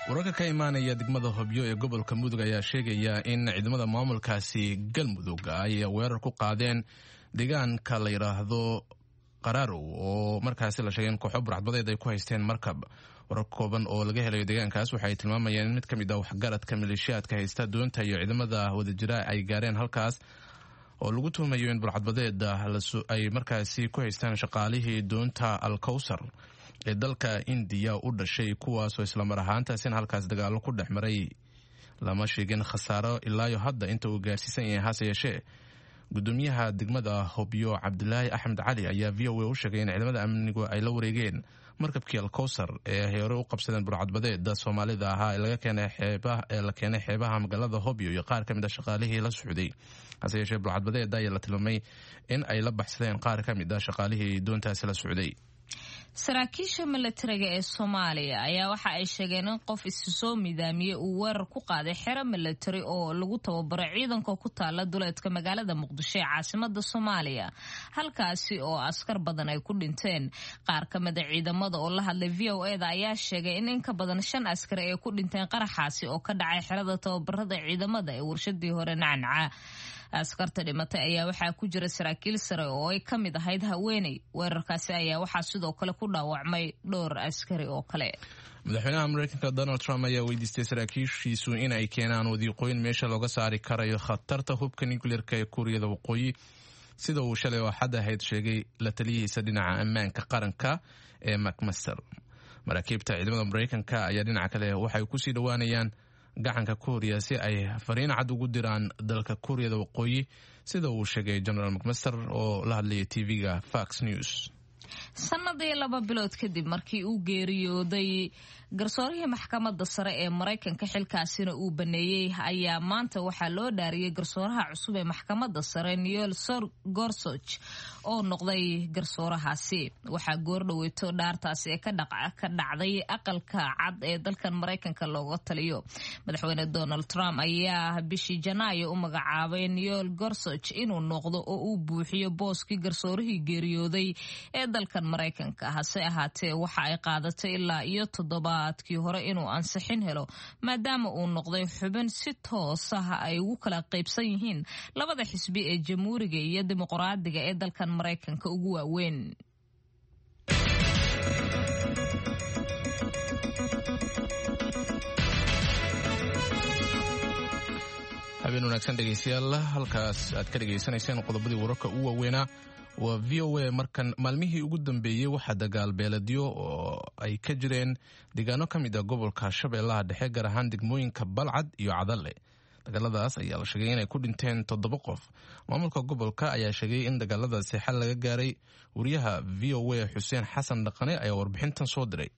wararka ka imaanaya degmada hobyo ee gobolka mudug ayaa sheegaya in ciidamada maamulkaasi galmudug ay weerar ku qaadeen deegaanka la yidhaahdo qaraarow oo markaasi la sheegay in kooxo burcadbadeed ay ku haysteen markab warar kooban oo laga helayo deegaankaas waxay tilmaamayeen in mid ka mid ah waxgaradka maleeshiyaadka haysta doonta iyo ciidamada wadajira ay gaareen halkaas oo lagu tuhumayo in burcadbadeed ay markaasi ku haystaan shaqaalihii doonta alkowsar ee dalka indiya u dhashay kuwaasoo islamar ahaantaasina halkaas dagaalo ku dhex maray lama sheegin khasaaro ilaayo hadda inta uu gaarsiisan yahay hase yeeshee gudoomiyaha degmada hobyo cabdilaahi axmed cali ayaa v o a u sheegay in ciidamada amnigu ay la wareegeen markabkii alkowsar ee hore u qabsadeen burcadbadeeda soomaalida ahaa ee la keenay xeebaha magaalada hobyo iyo qaar ka mid a shaqaalihii la socday hase yeeshee burcadbadeeda ayaa la tilmaamay in ay la baxsadeen qaar ka mid a shaqaalihii doontaasi la socday saraakiisha milatariga ee soomaaliya ayaa waxa ay sheegeen in qof isu soo midaamiyey uu weerar ku qaaday xero milatari oo lagu tababaro ciidanka ku taala duleedka magaalada muqdisho ee caasimada soomaaliya halkaasi oo askar badan ay ku dhinteen qaar ka mida ciidamada oo la hadlay v o eda ayaa sheegay in in ka badan shan askari ay ku dhinteen qaraxaasi oo ka dhacay xerada tababarada ciidamada ee warshadii hore nacnaca askarta dhimatay ayaa waxaa ku jira saraakiil sare oo ay ka mid ahayd haweeney weerarkaasi ayaa waxaa sidoo kale ku dhaawacmay dhowr askari oo kale madaxweynaha mareykanka donald trump ayaa weydiistay saraakiishiisu in ay keenaan wadiiqooyin meesha looga saari karayo khatarta hubka nucleerka ee kuuriyada waqooyi sida uu shalay oo xad ahayd sheegay la taliyihiisa dhinaca ammaanka qaranka ee macmaster maraakiibta ciidamada mareykanka ayaa dhinaca kale waxay kusii dhowaanayaan gacanka kuuriya si ay fariin cad ugu diraan dalka kuuriyada waqooyi sida uu sheegay generaal macmaster oo la hadlayay tv-ga fox news sanadii laba bilood kadib markii uu geeriyooday garsoorihii maxkamadda sare ee maraykanka xilkaasina uu baneeyey ayaa maanta waxaa loo dhaariyey garsooraha cusub ee maxkamadda sare neil gorsoch oo noqday garsoorahaasi waxaa goordhoweyto dhaartaasi ee ka dhacday aqalka cad ee dalkan maraykanka looga taliyo madaxweyne donald trump ayaa bishii janaayo u magacaabay neil gorsoch inuu noqdo oo uu buuxiyo booskii garsoorihii geeriyooday ee dalkan maraykanka hase ahaatee waxa ay qaadatay ilaa iyo toddobaadkii hore inuu ansixin helo maadaama uu noqday xubin si toos ah ay ugu kala qaybsan yihiin labada xisbi ee jamhuuriga iyo dimuqraadiga ee dalkan maraykanka ugu waaweyn habeen wanaagsan dhegeystayaal halkaas aad ka dhegaysanayseen qodobadii wararka ugu waaweynaa waa v o a markan maalmihii ugu dambeeyey waxaa dagaal beeladyo oo ay ka jireen deegaano ka mid a gobolka shabeellaha dhexe gaar ahaan degmooyinka balcad iyo cadalle dagaaladaas ayaa la sheegay inay ku dhinteen toddoba qof maamulka gobolka ayaa sheegay in dagaaladaasi xal laga gaaray wariyaha v o a xuseen xasan dhaqane ayaa warbixintan soo diray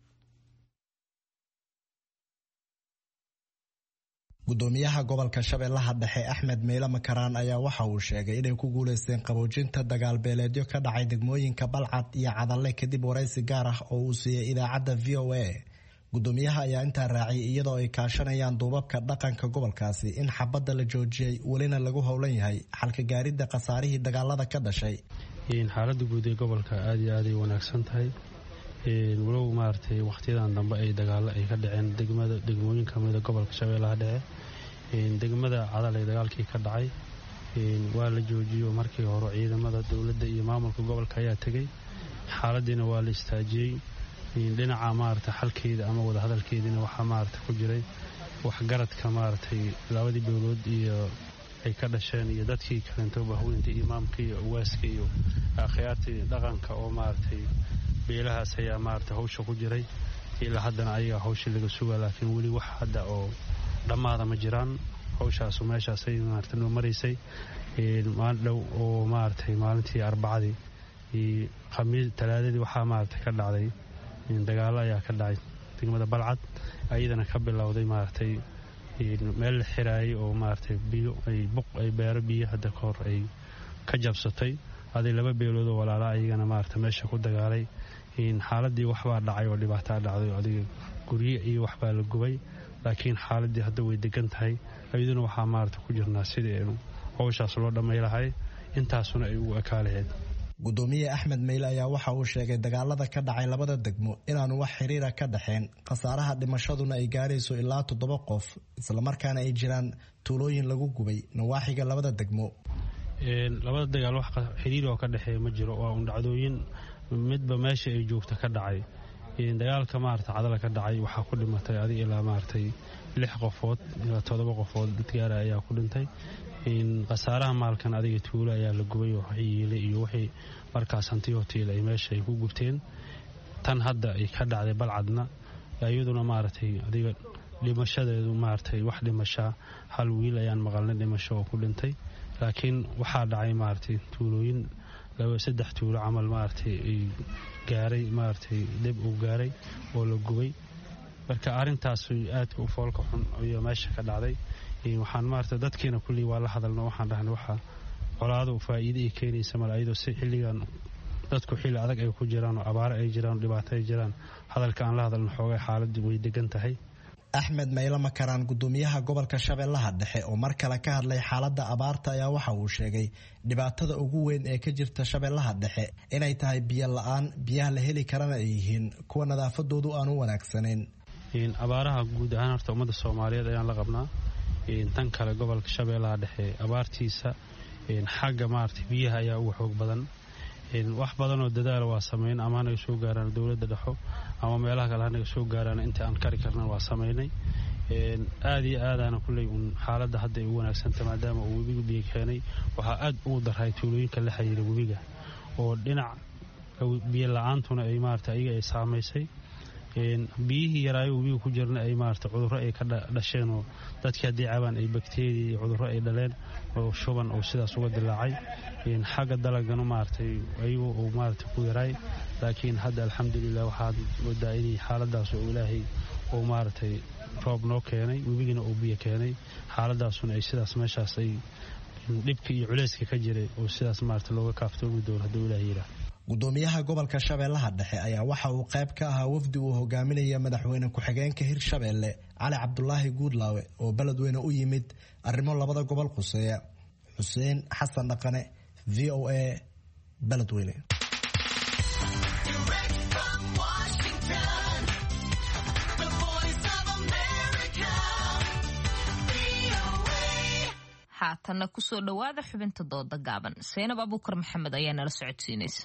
gudoomiyaha gobolka shabeellaha dhexe axmed meyle makaraan ayaa waxa uu sheegay inay ku guuleysteen qaboojinta dagaalbeeleedyo ka dhacay degmooyinka balcad iyo cadalle kadib waraysi gaar ah oo uu siiyey idaacadda v o a gudoomiyaha ayaa intaa raaciyay iyadoo ay kaashanayaan duubabka dhaqanka gobolkaasi in xabadda la joojiyey welina lagu howlan yahay xalka gaaridda khasaarihii dagaalada ka dhashay xaaladda guud ee gobolka aad iyo aaday wanaagsan tahay walow maaragtay wakhtiyadan dambe ay dagaalo ay ka dhaceen degmada degmooyin kamida gobolka shabeellaha dhexe degmada cadal ee dagaalkii ka dhacay waa la joojiyo markii hore ciidamada dowladda iyo maamulka gobolka ayaa tegey xaaladiina waa la istaajiyey dhinaca maarata xalkeeda ama wadahadalkeediina waxaa maarata ku jiray waxgaradka maaragtay labadii dowlood iyo ay ka dhasheen iyo dadkii kalento bahweynta imaamka iyo awaaska iyo akhyaartii dhaqanka oo maaragtay beelahaas ayaa maarata hawsha ku jiray ilaa haddana ayaga hawshii laga sugaa laakiin weli wax hadda oo dhammaada ma jiraan hawshaasu meeshaasay maarata noo maraysay maalin dhow oo maaragtay maalintii arbacadii khamiis talaadadii waxaa maarata ka dhacday dagaalo ayaa ka dhacay degmada balcad ayadana ka bilowday maaragtay meel la xiraayay oo maaragtay biyo ay buq ay beero biyo hadda ka hor ay ka jabsatay aday laba beelood oo walaala ayagana maarata meesha ku dagaalay xaaladii waxbaa dhacay oo dhibaataa dhacday adiga gurye iyo waxbaa la gubay laakiin xaaladii hadda way degan tahay ayaduna waxaa maarata ku jirnaa sidii howshaas loo dhammaylahay intaasuna ay ugu ekaa lahayd gudoomiye axmed meyle ayaa waxa uu sheegay dagaalada ka dhacay labada degmo inaanu wax xiriira ka dhexeen khasaaraha dhimashaduna ay gaarayso ilaa toddoba qof islamarkaana ay jiraan tuulooyin lagu gubay nawaaxiga labada degmo labada dagaal wax xiriir oo ka dhexeeya ma jiro waa un dhacdooyin midba meesha ay joogta ka dhacay dagaalka maarata cadala ka dhacay waxaa ku dhimatay adig ilaa maaragtay lix qofood ilaa todoba qofood dadgaara ayaa ku dhintay khasaaraha maalkan adiga tuulo ayaa la gubay oo yiilay iyo wixii markaas hanti hotiil ay meesha ay ku gubteen tan hadda ay ka dhacday balcadna iyaduna maaragtay adiga dhimashadeedu maaragtay wax dhimashaa hal wiil ayaan maqalnay dhimasho oo ku dhintay laakiin waxaa dhacay maaragtay tuulooyin saddex tuulo camal maaragtay ay gaaray maaragtay deb uu gaaray oo la gubay marka arrintaas aadka u foolka xun iyo meesha ka dhacday waxaan maaragtay dadkiina kullii waa la hadalno waxaan dhahnay waxaa colaado faa'iide ay keenaysa male ayadoo si xilligan dadku xilli adag ay ku jiraan oo abaaro ay jiraan oo dhibaato ay jiraan hadalka aan la hadalno xoogay xaaladdu way degan tahay axmed mayle makaraan gudoomiyaha gobolka shabeellaha dhexe oo mar kale ka hadlay xaaladda abaarta ayaa waxa uu sheegay dhibaatada ugu weyn ee ka jirta shabeellaha dhexe inay tahay biyo la-aan biyaha la heli karana ay yihiin kuwa nadaafadoodu aan u wanaagsanayn abaaraha guud ahaan horta ummadda soomaaliyeed ayaan la qabnaa tan kale gobolka shabeellaha dhexe abaartiisa xagga maarata biyaha ayaa uga xoog badan wax badanoo dadaala waa sameyn ama hanaga soo gaaraan dowladda dhexo ama meelaha kale hanaga soo gaaraan inta aan kari karna waa sameynay aad iyo aadaana kulley uun xaaladda hadda ay u wanaagsanta maadaama uu webiga biyo keenay waxaa aad ugu daray tuulooyinka la xiriira webiga oo dhinac biyo la-aantuna ay maarata iyaga ay saamaysay biyihii yaraayo webiga ku jirna ay maarata cudurro ay ka dhasheen oo dadkii haddii cabaan ay bakteriya iyo cudurro ay dhaleen oo shuban oo sidaas uga dilaacay xagga dalagana maaragtay ayagu uu maarata ku yaraay laakiin hadda alxamdulilah waxaad moodaa inay xaaladaas oo ilaahay uu maaragtay roob noo keenay webigana uu biyo keenay xaaladaasuna ay sidaas meeshaas ay dhibka iyo culeyska ka jiray oo sidaas maarata looga kaaftoomi doono hadduu ilaah yiraa gudoomiyaha gobolka shabeellaha dhexe ayaa waxa uu qayb ka ahaa wafdi uu hogaaminaya madaxweyne ku-xigeenka hirshabeelle cali cabdulaahi guudlaawe oo beledweyne u yimid arrimo labada gobol khuseeya xuseen xasan dhaqane v o a beledweyne haatanna kusoo dhowaada xubinta dooda gaaban seynab abuukar maxamed ayaa nala socodsiinaysa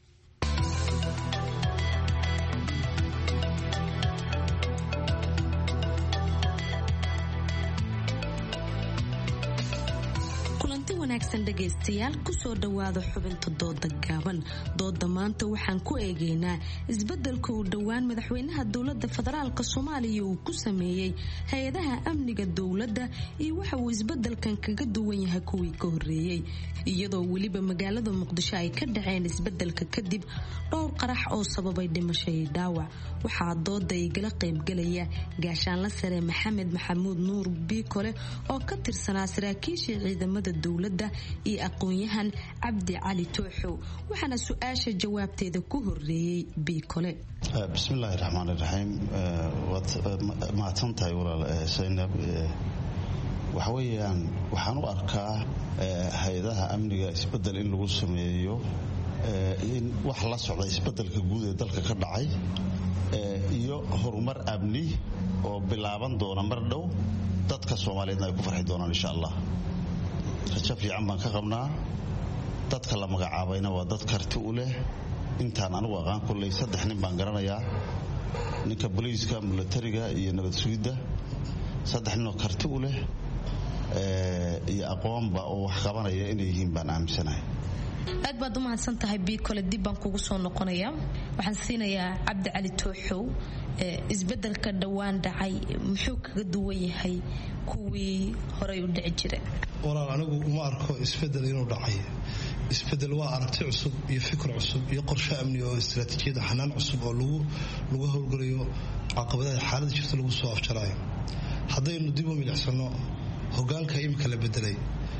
kulanti wanaagsan dhegaystayaal kusoo dhowaada xubinta dooda gaaban dooda maanta waxaan ku eegaynaa isbedelka uu dhowaan madaxweynaha dowlada federaalk soomaaliya uu ku sameeyey hay-adaha amniga dowladda iyo waxa uu isbedelkan kaga duwan yahay kuwii ka horeeyey iyadoo weliba magaalada muqdisho ay ka dhaceen isbedelka kadib dhowr qarax oo sababay dhimasho iyo dhaawac waxaa dooda igala qaybgalaya gaashaanla sare maxamed maxamuud nuur biikole oo ka tirsanaa saraakiishii ciidamada dowladda iyo aqoon-yahan cabdi cali tooxow waxaana su-aasha jawaabteeda ku horeeyey biikole bismillaahi raxmaan iraxiim waad mahadsan tahay walaal saynab waxa weeyaan waxaan u arkaa hay-adaha amniga isbedel in lagu sameeyo in wax la socda isbedelka guud ee dalka ka dhacay iyo horumar amni oo bilaaban doona mar dhow dadka soomaaliyeedna ay ku farxi doonaan insha allah rajo fiican baan ka qabnaa dadka la magacaabayna waa dad karti u leh intaan anigu aqaan kulley saddex nin baan garanayaa ninka boliiska milatariga iyo nabad sugidda saddex ninoo karti u leh iyo aqoonba oo wax qabanaya inay yihiin baan aaminsanahay aad baad u mahadsan tahay biikole dib baan kugu soo noqonaya waxaan siinayaa cabdi cali tooxow isbedelka dhowaan dhacay muxuu kaga duwan yahay kuwii horey u dhici jira walaal anigu uma arko isbedel inuu dhacay isbedel waa aragti cusub iyo fikir cusub iyo qorshe amni oo istaraatiijiyada xanaan cusub oo lagu howlgalayo caqabadaha xaalada jirta lagu soo afjarayo haddaynu dib u milicsano hogaanka imika la bedelay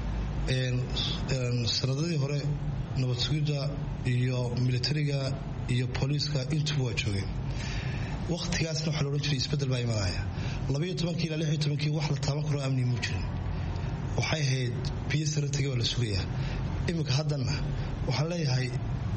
sanadadii hore nabad sugidda iyo militariga iyo booliiska intuba waa joogeen wakhtigaasna waxaa la odhan jiray isbedel baa imanaya labaiyo tobankii ilaa lix iyo tobankii wax la taaban karo amni muu jirin waxay ahayd biyo sare tegay waa la sugayaa iminka haddana waxaan leeyahay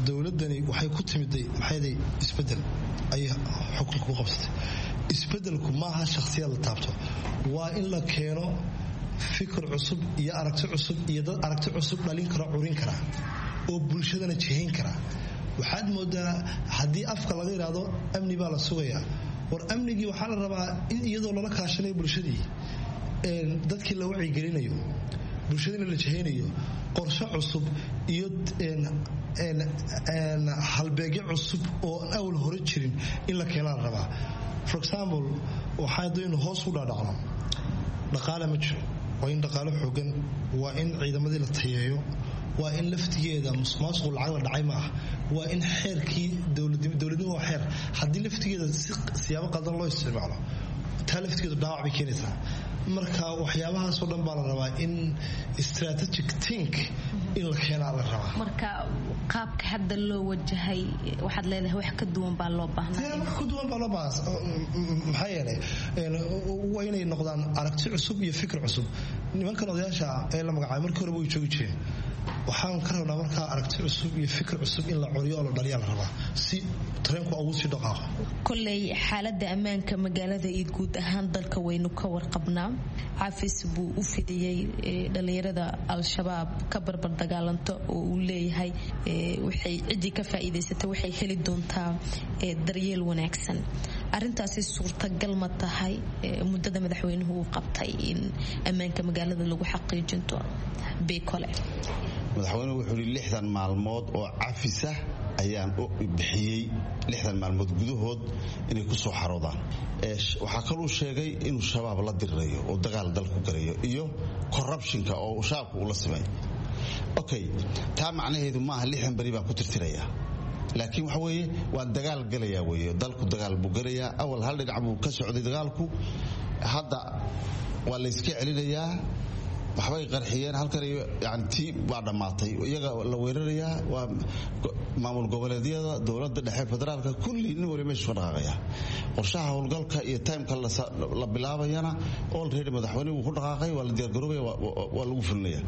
dowladani waxay ku timiday maxayday isbedel ayay xukunka ku qabsatay isbedelku maaha shakhsiyad la taabto waa in la keeno fikir cusub iyo aragti cusub iyo dad aragti cusub dhalin kara curin kara oo bulshadana jihayn kara waxaad moodaa haddii afka laga yidhaahdo amni baa la sugayaa war amnigii waxaa la rabaa in iyadoo lala kaashanayo bulshadii dadkii la wacyigelinayo bulshadiina la jihaynayo qorshe cusub iyo halbeegyo cusub oo aan awal hore jirin in la keenaa la rabaa for example waxaa daynu hoos u dhaadhacno dhaqaale ma jiro waa in dhaqaale xoogan waa in ciidamadii la tayeeyo waa in laftigeeda musuqmaasuqu lacag la dhacay ma ah waa in xeerkii dowladnimo waa xeer haddii laftigeeda siyaabo qaldan loo isticmaalo taa laftigeedu dhaawac bay keenaysaa marka waxyaabahaasoo dhan baa la rabaa in strategic tink in la keenaa la rabaa marka qaabka hadda loo wajahay waxaad leedahay wax ka duwan baa loo baahnaa wax ka duwan baa loo baahnaa maxaa yeelay waa inay noqdaan aragti cusub iyo fikir cusub nimankan odayaasha ee la magacaabay markii horeba way joogi jireen waxaan ka rabnaa markaa aragti cusub iyo fikir cusub in la coriyo oo la dhaliyaa la rabaa si tareenku ugu sii dhaqaaqo koley xaalada ammaanka magaalada iyo guud ahaan dalka waynu ka warqabnaa cafis buu u fidiyey dhallinyarada al-shabaab ka barbar dagaalanto oo uu leeyahay waxay ciddii ka faa'iidaysata waxay heli doontaa daryeel wanaagsan arintaasi suurtagal ma tahay muddada madaxweynuhu uu qabtay in ammaanka magaalada lagu xaqiijinto bekole madaxweynuhu wuxuu yidhi lixdan maalmood oo cafisa ayaan bixiyey lixdan maalmood gudahood inay ku soo xaroodaan waxaa kaluu sheegay inuu shabaab la dirirayo oo dagaal dalku galayo iyo corruptionka oo shaabka uu la simay okay taa macnaheedu maaha lixdan beri baan ku tirtiraya laakiin waxa weeye waan dagaal galayaa weeye dalku dagaal buu galayaa awal hal dhinac buu ka socday dagaalku hadda waa la yska celinayaa waxbay qarxiyeen halkan yani tii baa dhammaatay iyaga la weerarayaa waa maamul goboleedyada dowladda dhexe federaalka kulli nin wali meeshu ka dhaqaaqaya qorshaha howlgalka iyo timeka la bilaabayana olready madaxweynuhu ku dhaqaaqay waa la diyaargaroobaya waa lagu fulinaya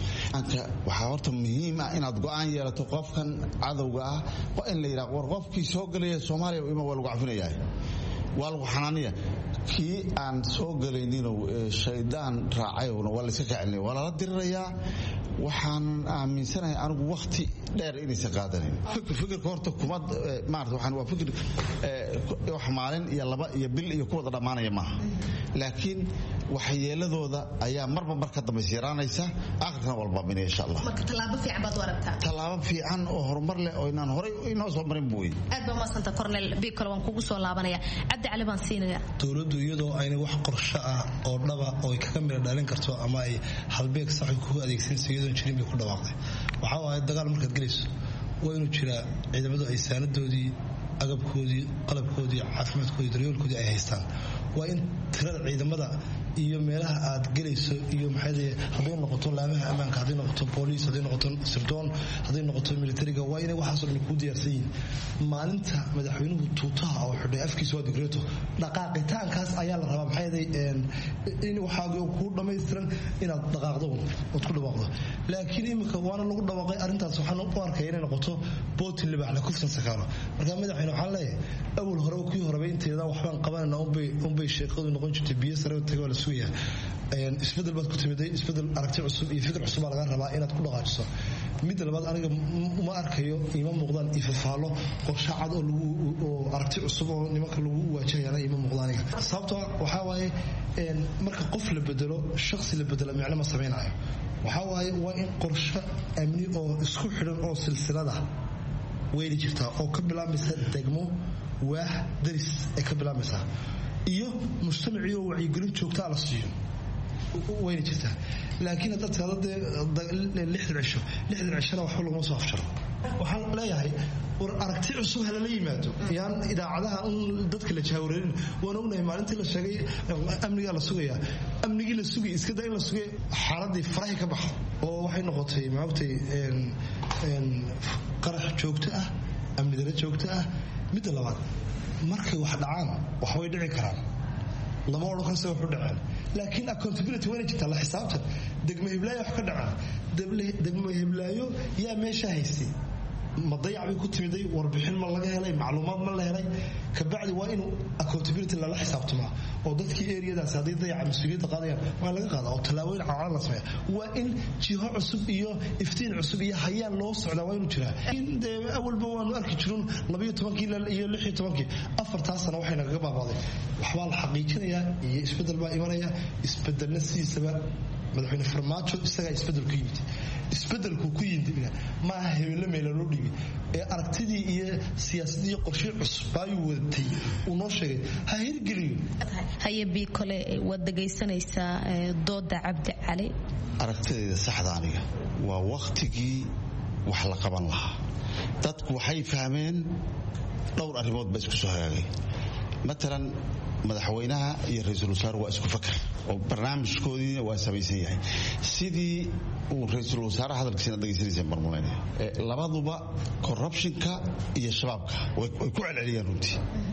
waxaa horta muhiim ah inaad go-aan yeelato qofkan cadowga ah waa in la yidhaha war qofkii soo gelaya soomaaliya ima waa lagu cafinayaa waa lagu xanaaniya kii aan soo gelayninoo shaydaan raacayowna waa layska kacelinaya waa lala dirirayaa waxaan aaminsanahay anigu wakhti dheer inaysan qaadanayn fikirka horta kuma maarata waxaan waa fikir wax maalin iyo laba iyo bil iyo kuwada dhammaanaya maaha laakiin waxyeeladooda ayaa marba mar ka dambaysa yaraanaysa aakhirkana walbaaminaya insha allah marka tallaabo fiican baad u aragtaa tallaabo fiican oo horumar leh oo inaan horay inoo soo marin buu aad baa umadsanta cornel bikole waan kugu soo laabanaya cabdi cali baan siinaya dowladdu iyadoo ayna wax qorsho ah oo dhaba oo ay kaga midha dhalin karto ama ay halbeeg sax kugu adeegsanayso iyadoon jirin bay ku dhawaaqday waxaa waaye dagaal markaad gelayso waa inuu jiraa ciidamadu ay saanadoodii agabkoodii qalabkoodii caafimaadkoodii daryoolkoodii ay haystaan waa in tirada ciidamada iyo meelaha aad gelayso iyo maxay hadday noqoto laamaha ammaanka hadday noqoto booliis hadday noqoto sirdoon hadday noqoto militariga waa inay waxaasoo dhan kuu diyaarsan yihiin maalinta madaxweynuhu tuutaha oo xidhay afkiisa waa digreeto dhaqaaqitaankaas ayaa la rabaa maxay in waxaa kuu dhammaystiran inaad dhaqaaqdo ood ku dhawaaqdo laakiin iminka waana lagu dhawaaqay arrintaas waxaan u arkaya inay noqoto bootin libaaxle kufsan sakaalo marka madaxweyne waxaan leeyahay awal hore kii horeba inteeda waxbaan qabanayna unbay sheeqadu noqon jirtay biyo sare taga waa la sugayaa isbedel baad ku timiday isbedel aragti cusub iyo fikir cusub baa laga rabaa inaad ku dhaqaajiso midda labaad aniga uma arkayo ima muuqdaan ifafaalo qorshe cad oo lagu oo aragti cusub oo nimanka lagu waajahayana ima muuqda aniga sababtoo waxaa waaye marka qof la bedelo shakhsi la bedela micno ma samaynayo waxaa waaye waa in qorshe amni oo isku xidhan oo silsilada weyli jirtaa oo ka bilaabmaysa degmo waax daris ay ka bilaabmaysaa iyo mujtamacii oo wacyigelin joogtaa la siiyo wayna jirtaa laakiin haddaad tirahdo dee lixdan cisho lixdan cishona waxba laguma soo afjaro waxaan leeyahay war aragti cusub halala yimaado yaan idaacadaha un dadka la jahwareerin waan ognahay maalintii la sheegay amnigaa la sugayaa amnigii la sugay iska da in la sugay xaaladii farahi ka baxa oo waxay noqotay maogtay qarax joogto ah amni dara joogto ah midda labaad markay wax dhacaan waxbay dhici karaan lama odhan karo se waxu dhaceen laakiin accountability wayna jirtaa la xisaabtan degmo hiblaayo wax ka dhacaan degmo hiblaayo yaa meesha haystay ma dayac bay ku timiday warbixin ma laga helay macluumaad ma la helay kabacdi waa inuu accountability lala xisaabtamaa oo dadkii eriyadaas hadday dayaca mas-uuliyadda qaadayaan waa laga qaada oo tallaabooyin caalan la sameeya waa in jiho cusub iyo iftiin cusub iyo hayaan loo socdaa waa inuu jiraa dee awalba waanu arki jirun labayo tobankii iyo lix iyo tobankii afartaa sano waxay nagaga baabaaday waxbaa la xaqiijinayaa iyo isbeddel baa imanaya isbeddelna sidiisaba madaxweyne farmaajo isagaa isbeddel ku yimid isbedelku ku yimidna maaha hebelle meela loo dhiibay ee aragtidii iyo siyaasadii iyo qorshii cusub ayuu wadatay uu noo sheegay ha hirgeliyo haye bii kole waad dhegaysanaysaa dooda cabdi cali aragtidayda saxda aniga waa wakhtigii wax la qaban lahaa dadku waxay fahmeen dhowr arrimood ba isku soo hagaagay matalan madaxweynaha iyo ra-iisul wasaare waa isku fakar oo barnaamijkoodiina waa samaysan yahay sidii uu ra-iisul wasaare hadalkiisina dhegaysanaysa marmuleynaya labaduba corruptionka iyo shabaabka way ku celceliyaan runtii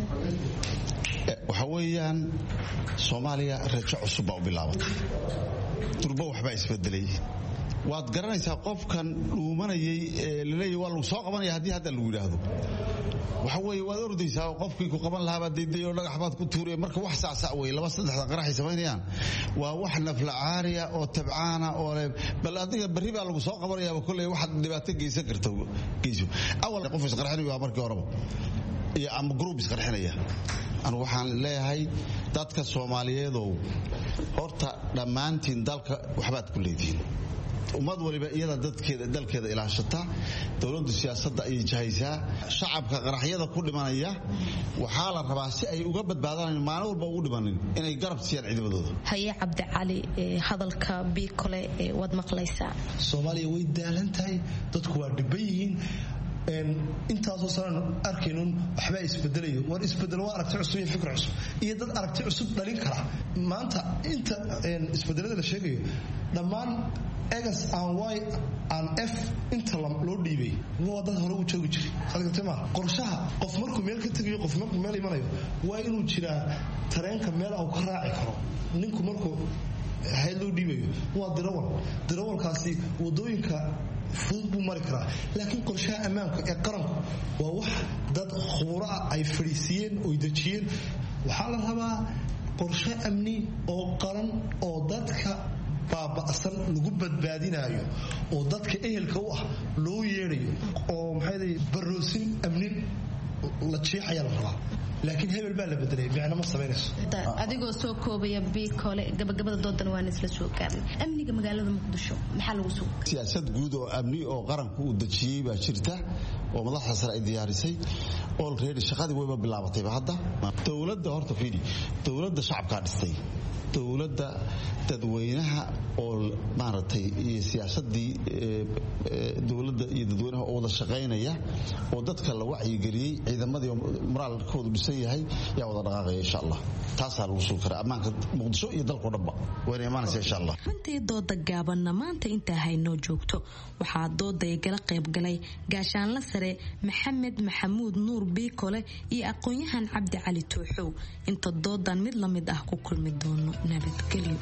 waxa weeyaan soomaaliya rajo cusub baa u bilaabatay durba waxbaa isbedelay waad garanaysaa qofkan dhuumanayay ee laleeyahy waa lagu soo qabanaya haddii hadda lagu yidhaahdo waxa weeye waad ordaysaa oo qofkii ku qaban lahaabaa dayday oo dhagax baad ku tuuraya marka wax sacsac wey laba saddexda qaraxay samaynayaan waa wax naflacaariya oo tabcaana oo le bal adiga berri baa lagu soo qabanayaaba kolley waxaad dhibaato geysan karta geyso awal qof isqarxinayo waa markii horeba iyo ama gruub isqarxinaya anu waxaan leeyahay dadka soomaaliyeedow horta dhammaantiin dalka waxbaad ku leedihiin ummad waliba iyada dadkeeda dalkeeda ilaashata dowladdu siyaasadda ayay jahaysaa shacabka qaraxyada ku dhimanaya waxaa la rabaa si ay uga badbaadaan maalin walba ugu dhimanin inay garab siiyaan ciidamadooda haye cabdicali hadalka bii kole waad maqlaysaa soomaaliya way daalan tahay dadku waa dhiban yihiin intaasoo sanaan arkaynun waxbaa isbedelayo war isbedel waa aragti cusub iyo fikr cusub iyo dad aragti cusub dhalin kara maanta inta isbedelada la sheegayo dhammaan egas aan y aan f inta loo dhiibay waa dad hore u joogi jiray sagartema qorshaha qof markuu meel ka tegayo qof markuu meel imanayo waa inuu jiraa tareenka meel au ka raaci karo ninku markuu hayd loo dhiibayo waa dirawal dirawalkaasi wadooyinka fudud buu mari karaa laakiin qorshaha ammaanka ee qaranku waa wax dad khuburo ah ay fadhiisiiyeen oy dejiyeen waxaa la rabaa qorshe amni oo qaran oo dadka baaba'san lagu badbaadinayo oo dadka ehelka u ah loo yeedayo oo maxay baroosin amnin la jeexayaa la rabaa laakiin hebel baa la bedelay micno ma samaynayso adigoo soo koobaya bii kole gabagabada doodan waan isla soo gaarnay amniga magaalada muqdisho maxaa lagu soo siyaasad guud oo amni oo qaranku uu dejiyey baa jirta oo madaxda sare ay diyaarisay olready shaqadii wayba bilaabatayba hadda dowladda horta fiidi dowladda shacabkaa dhistay dowladda dadweynaha oo maaragtay iyo siyaasadii dowladda iyo dadweynaha oo wada shaqaynaya oo dadka la wacyigeliyey ciidamadii moraalkoodu dhisan yahay yaa wada dhaqaaqaya insha allah taasaa lagu sugi karaa ammaanka muqdisho iyo dalkao dhanba wayna imaanaysa insha allah runtii dooda gaabanna maanta intaa haynoo joogto waxaa dooday gala qaybgalay gaashaanla sare maxamed maxamuud nuur biikole iyo aqoon-yahan cabdi cali tooxow inta doodan mid la mid ah ku kulmi doono nabadgelyo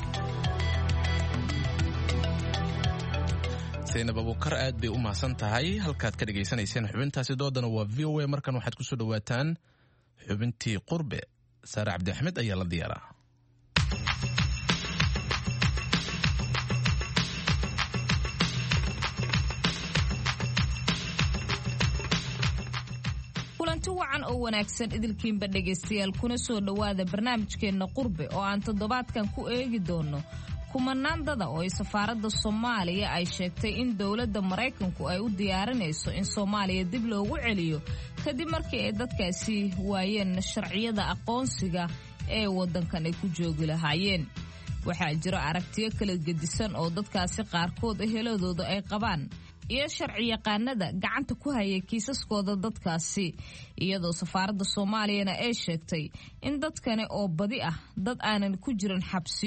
saynab abuukar aad bay u mahadsan tahay halkaad ka dhagaysanayseen xubintaasi doodana waa v o a markan waxaad ku soo dhowaataan xubintii qurbe saare cabdi axmed ayaa la diyaaraa kulanti wacan oo wanaagsan idilkiinba dhegaystayaal kuna soo dhowaada barnaamijkeenna qurbe oo aan toddobaadkan ku eegi doono kumanaan dada oo ay safaaradda soomaaliya ay sheegtay in dowladda maraykanku ay u diyaarinayso in soomaaliya dib loogu celiyo kadib markii ay dadkaasi waayeen sharciyada aqoonsiga ee waddankan ay ku joogi lahaayeen waxaa jiro aragtiyo kala gedisan oo dadkaasi qaarkood eheladooda ay qabaan iyo sharci yaqaanada gacanta ku hayay kiisaskooda dadkaasi iyadoo safaaradda soomaaliyana ay sheegtay in dadkani oo badi ah dad aanan ku jirin xabsiyo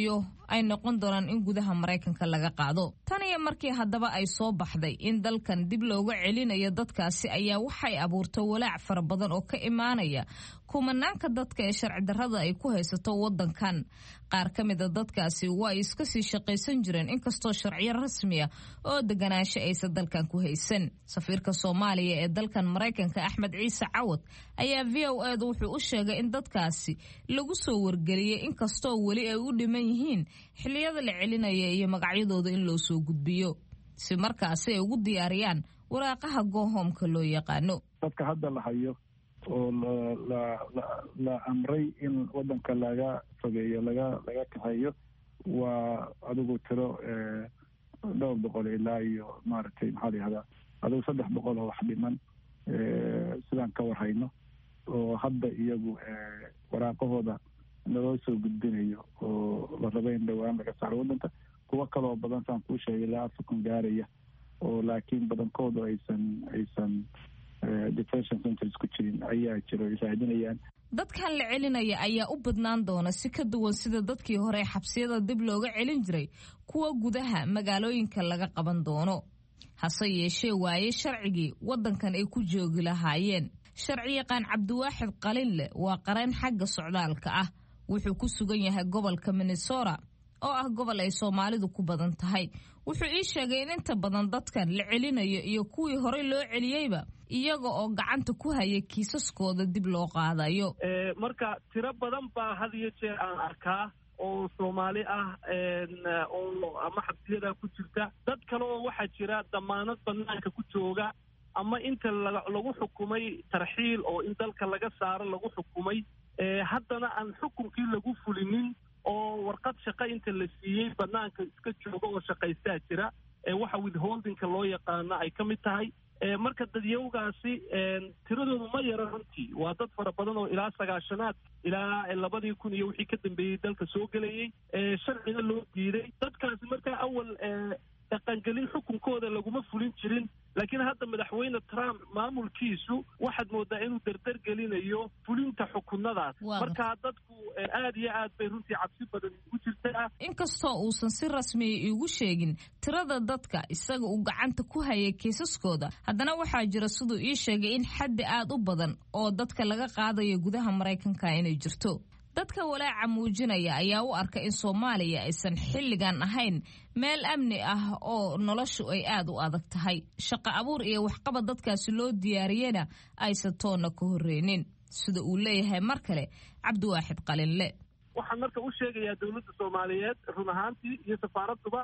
ay noqon doonaan in gudaha maraykanka laga qaado tan iyo markii haddaba ay soo baxday in dalkan dib looga celinayo dadkaasi ayaa waxay abuurtay walaac fara badan oo ka imaanaya kumanaanka dadka ee sharci darrada ay ku haysato wadankan qaar ka mida dadkaasi waa ay iska sii shaqaysan jireen inkastoo sharciyo rasmi ah oo deganaansho aysan dalkan ku haysan safiirka soomaaliya ee dalkan maraykanka axmed ciise cawad ayaa v o edu wuxuu u sheegay in dadkaasi lagu soo wargeliyey inkastoo weli ay u dhiman yihiin xiliyada la celinaya iyo magacyadooda in loo soo gudbiyo si markaasi ay ugu diyaariyaan waraaqaha goohoomka loo yaqaano dadka hadda la hayo oo la la amray in wadanka laga fogeeyo laga laga kaxeeyo waa adigu tiro dhowr boqol ilaa iyo maaragtay maxaa la yihahdaa adigu saddex boqol oo wax dhiman sidaan ka warhayno oo hadda iyagu waraaqahooda naloo soo gudbinayo oo la raba in dhowaan laga saaro wadanka kuwo kaloo badan saan kuu sheegay ilaa afar gaaraya oo laakiin badankoodu aysan aysan detention centers ku jirin ayaa jiro ay raadinayaan dadkan la celinaya ayaa u badnaan doona si ka duwan sida dadkii hore xabsiyada dib looga celin jiray kuwa gudaha magaalooyinka laga qaban doono hase yeeshee waaye sharcigii waddankan ay ku joogi lahaayeen sharciyaqaan cabdiwaaxid qalinle waa qareen xagga socdaalka ah wuxuu ku sugan yahay gobolka minnesota oo ah gobol ay soomaalidu ku badan tahay wuxuu ii sheegay in inta badan dadkan la celinayo iyo kuwii horey loo celiyeyba iyaga oo gacanta ku haya kiisaskooda dib loo qaadayo marka tiro badan baa had iyo jeer aan arkaa oo soomaali ah oo ama xabsiyada ku jirta dad kale oo waxaa jira damaanad banaanka ku jooga ama inta lagu xukumay tarxiil oo in dalka laga saaro lagu xukumay haddana aan xukunkii lagu fulinin oo warqad shaqo inta la siiyey banaanka iska jooga oo shaqaystaa jira waxa withholdingka loo yaqaano ay ka mid tahay marka dadyawgaasi tiradoodu ma yara runtii waa dad fara badan oo ilaa sagaashanaad ilaa labadii kun iyo wixii ka dambeeyey dalka soo gelayey sharciga loo diiday dadkaasi markaa awal dhaqangelin xukunkooda laguma fulin jirin laakiin hadda madaxweyne trump maamulkiisu waxaad moodaa inuu dardar gelinayo fulinta xukunadaas markaa dadku aad iyo aad bay runtii cabsi badan ugu jirtaa inkastoo uusan si rasmiya iigu sheegin tirada dadka isaga uu gacanta ku hayay kiisaskooda haddana waxaa jira siduu ii sheegay in xaddi aad u badan oo dadka laga qaadayo gudaha maraykanka inay jirto dadka walaaca muujinaya ayaa u arka in soomaaliya aysan xilligan ahayn meel amni ah oo noloshu ay aad u adag tahay shaqo abuur iyo waxqabad dadkaasi loo diyaariyena aysan toonna ka horreynin sida uu leeyahay mar kale cabdiwaaxid qalinle waxaan marka u sheegayaa dowladda soomaaliyeed run ahaantii iyo safaaraduba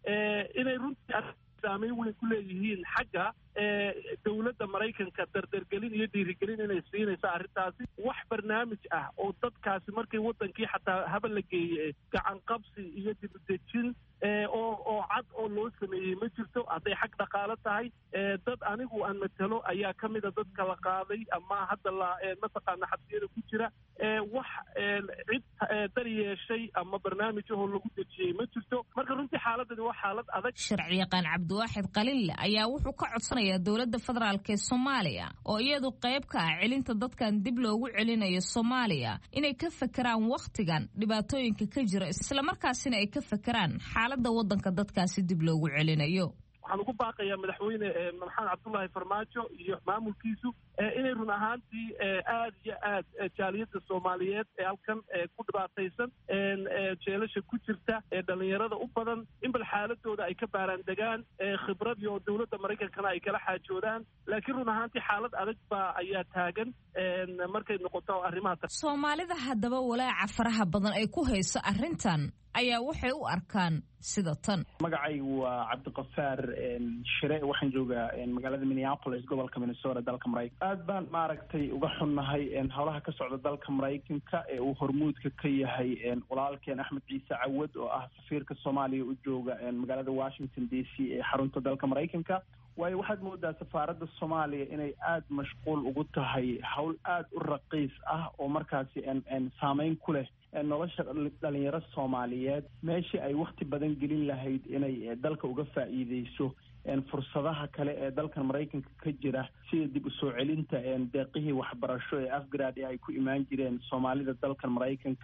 inay runtii saameyn weyn ku leeyihiin xagga dowladda maraykanka dardargelin iyo dhiirigelin inay siinayso arrintaasi wax barnaamij ah oo dadkaasi markii wadankii xataa haba la geeye gacan qabsi iyo dibudejin oo oo cad oo loo sameeyey ma jirto hadday xag dhaqaalo tahay dad anigu aan matalo ayaa ka mida dadka la qaaday ama hadda la mataqaana xabsiyada ku jira wax cid dar yeeshay ama barnaamij ahoo lagu dejiyey ma jirto marka runtii xaaladani waa xaalad adag sharciyaqaan cabdiwaaxid qalinle ayaa wuxuu ka codsanayaa dowladda federaalk ee soomaaliya oo iyadu qayb ka ah celinta dadkan dib loogu celinayo soomaaliya inay ka fakeraan wakhtigan dhibaatooyinka ka jira islamarkaasina ay ka fakeraan xaaladda waddanka dadkaasi dib loogu celinayo waxaan ugu baaqayaa madaxweyne maxamed cabdullaahi farmaajo iyo maamulkiisu inay run ahaantii aad iyo aad jaaliyadda soomaaliyeed ee halkan ku dhibaataysan jeelasha ku jirta ee dhalinyarada u badan in bal xaaladooda ay ka baaraan degaan khibrad iyo dowladda maraykankana ay kala xaajoodaan laakiin run ahaantii xaalad adag baa ayaa taagan markay noqoto arrimaha soomaalida haddaba walaaca faraha badan ay ku hayso arrintan ayaa waxay u arkaan sida tan magacaygu waa cabdiqafaar shire waxaan joogaa magaalada minneapolis gobolka minnesota dalka maraykan aad baan maaragtay uga xunnahay howlaha ka socda dalka maraykanka ee uu hormuudka ka yahay walaalkeen axmed ciise cawad oo ah safiirka soomaaliya u jooga magaalada washington d c ee xarunta dalka maraykanka waayo waxaad moodaa safaaradda soomaaliya inay aada mashquul ugu tahay howl aada u raqiis ah oo markaasi saameyn ku leh nolosha dhalinyaro soomaaliyeed meeshii ay wakti badan gelin lahayd inay dalka uga faa'iideyso fursadaha kale ee dalkan maraykanka ka jira sida dib u soo celinta deeqihii waxbarasho ee afgrad ee ay ku imaan jireen soomaalida dalkan maraykanka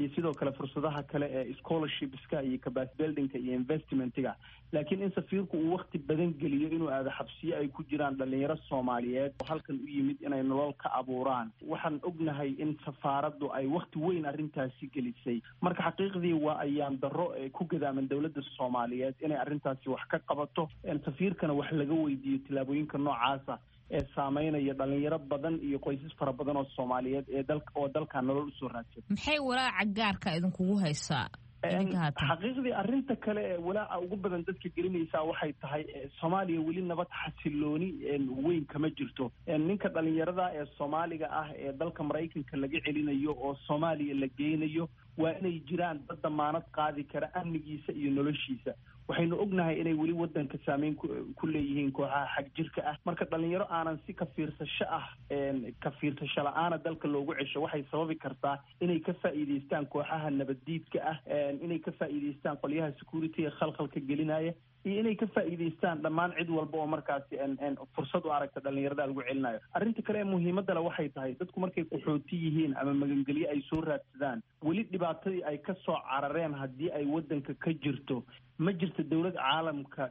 iyo sidoo kale fursadaha kale ee scholarshipska iyo capacity buildingka iyo investmentiga laakiin in safiirku uu wakti badan geliyo inuu aado xabsiyo ay ku jiraan dhalinyaro soomaaliyeed oo halkan u yimid inay nolol ka abuuraan waxaan ognahay in safaaraddu ay wakti weyn arrintaasi gelisay marka xaqiiqdii waa ayaan darro ku gadaaman dowladda soomaaliyeed inay arrintaasi wax ka qabato safiirkana wax laga weydiiyo tillaabooyinka noocaasa ee saameynaya dhalinyaro badan iyo qoysas fara badan oo soomaaliyeed ee dal oo dalkan nolol usoo raadsada maxay walaaca gaarka idinkugu haysaa xaqiiqdii arrinta kale ee walaaca ugu badan dadka gelinaysaa waxay tahay soomaaliya weli nabad xasilooni weyn kama jirto ninka dhalinyarada ee soomaaliga ah ee dalka maraykanka laga celinayo oo soomaaliya la geynayo waa inay jiraan dad damaanad qaadi kara amnigiisa iyo noloshiisa waxaynu ognahay inay weli wadanka saameyn ku leeyihiin kooxaha xag jirka ah marka dhalinyaro aanan si ka fiirsasho ah ka fiirsasho la-aana dalka loogu cesho waxay sababi kartaa inay ka faa'iideystaan kooxaha nabaddiidka ah inay ka faa'iideystaan qolyaha security ee khalkhalka gelinaya iyo inay ka faa'iideystaan dhammaan cid walba oo markaasi fursad u aragta dhalinyarada lagu celinayo arrinta kale ee muhiimadda le waxay tahay dadku markay qaxooti yihiin ama magangelyo ay soo raadsadaan weli dhibaatadii ay ka soo carareen haddii ay waddanka ka jirto ma jirto dowlad caalamka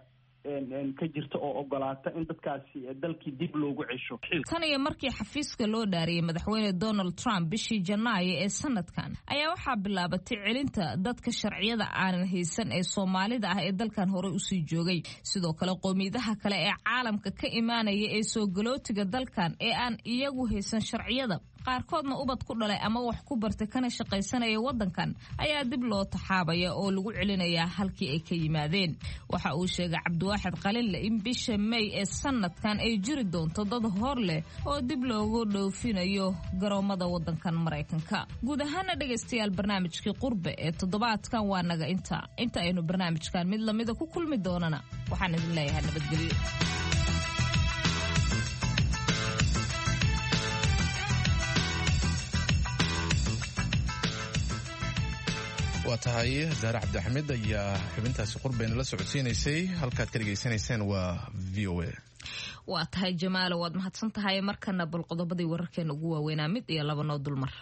ka jirta oo ogolaata in dadkaasi dalkii dib loogu cesho tan iyo markii xafiiska loo dhaariyey madaxweyne donald trump bishii janaayo ee sanadkan ayaa waxaa bilaabatay celinta dadka sharciyada aanan haysan ee soomaalida ah ee dalkan horey usii joogay sidoo kale qowmiyadaha kale ee caalamka ka imaanaya ee soo galootiga dalkan ee aan iyagu haysan sharciyada qaarkoodna ubad ku dhalay ama wax ku bartay kana shaqaysanaya wadankan ayaa dib loo taxaabaya oo lagu celinayaa halkii ay ka yimaadeen waxa uu sheegay cabdiwaaxid qalinle in bisha may ee sanadkan ay jiri doonto dad hor leh oo dib loogu dhoofinayo garoomada wadankan maraykanka guud ahaana dhegaystayaal barnaamijkii qurbe ee toddobaadkan waa naga inta inta aynu barnaamijkan mid lamida ku kulmi doonana waxaan idin leeyahay nabadgelyo waa tahay zaare cabdixamed ayaa xubintaasi qurbayna la socodsiinaysay halkaad ka dhegaysanayseen waa v o a waa tahay jamaalo waad mahadsan tahay markana bal qodobadii wararkeena ugu waaweynaa mid iyo laba noo dulmar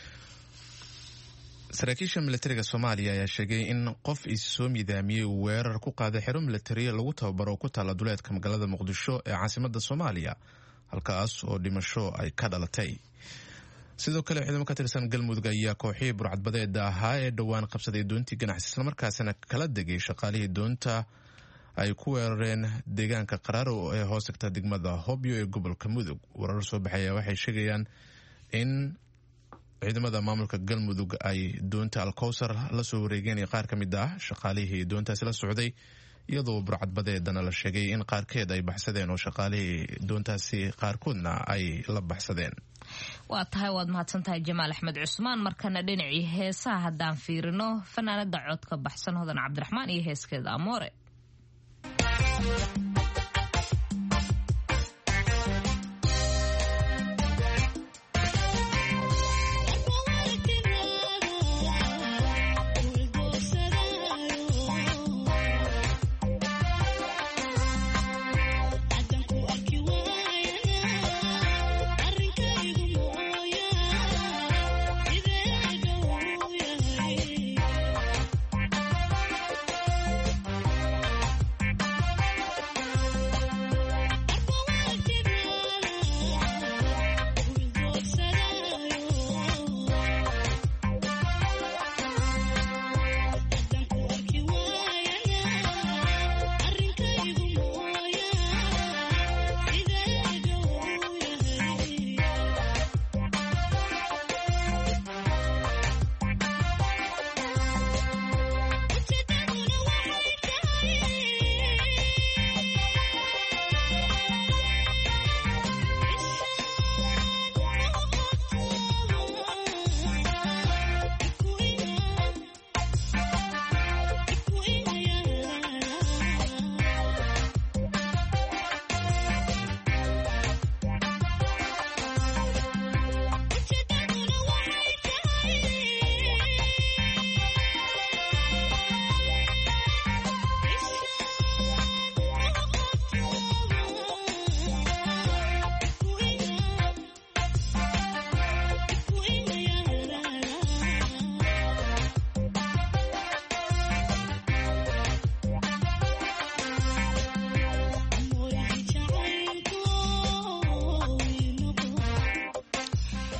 saraakiisha milatariga soomaaliya ayaa sheegay in qof is soo miidaamiyey uu weerar ku qaaday xero milatariya lagu tababaro oo ku taalla duleedka magaalada muqdisho ee caasimada soomaaliya halkaas oo dhimasho ay ka dhalatay sidoo kale ciidamo ka tirsan galmudug ayaa kooxihii burcadbadeeda ahaa ee dhowaan qabsaday doontii ganacsi islamarkaasina kala degay shaqaalihii doonta ay ku weerareen deegaanka qaraaro ee hoos tagta degmada hobyo ee gobolka mudug warar soo baxaya waxay sheegayaan in ciidamada maamulka galmudug ay doonta alkowsar la soo wareegeen qaar ka mid ah shaqaalihii doontaasi la socday iyadoo burcadbadeedana la sheegay in qaarkeed ay baxsadeen oo shaqaalihii doontaasi qaarkoodna ay la baxsadeen waa tahay waad mahadsan tahay jamaal axmed cusmaan markana dhinacii heesaha haddaan fiirino fanaanada codka baxsan hodan cabdiraxmaan iyo heeskeeda amoore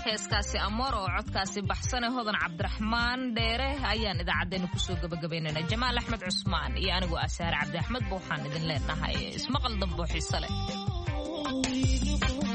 heeskaasi amoor oo codkaasi baxsane hodan cabdiraxmaan dheere ayaan idaacaddeenna kusoo gabagabaynayna jamaal axmed cusmaan iyo anigoo asaare cabdi axmed ba waxaan idin leenahay ismaqal dambo xiise leh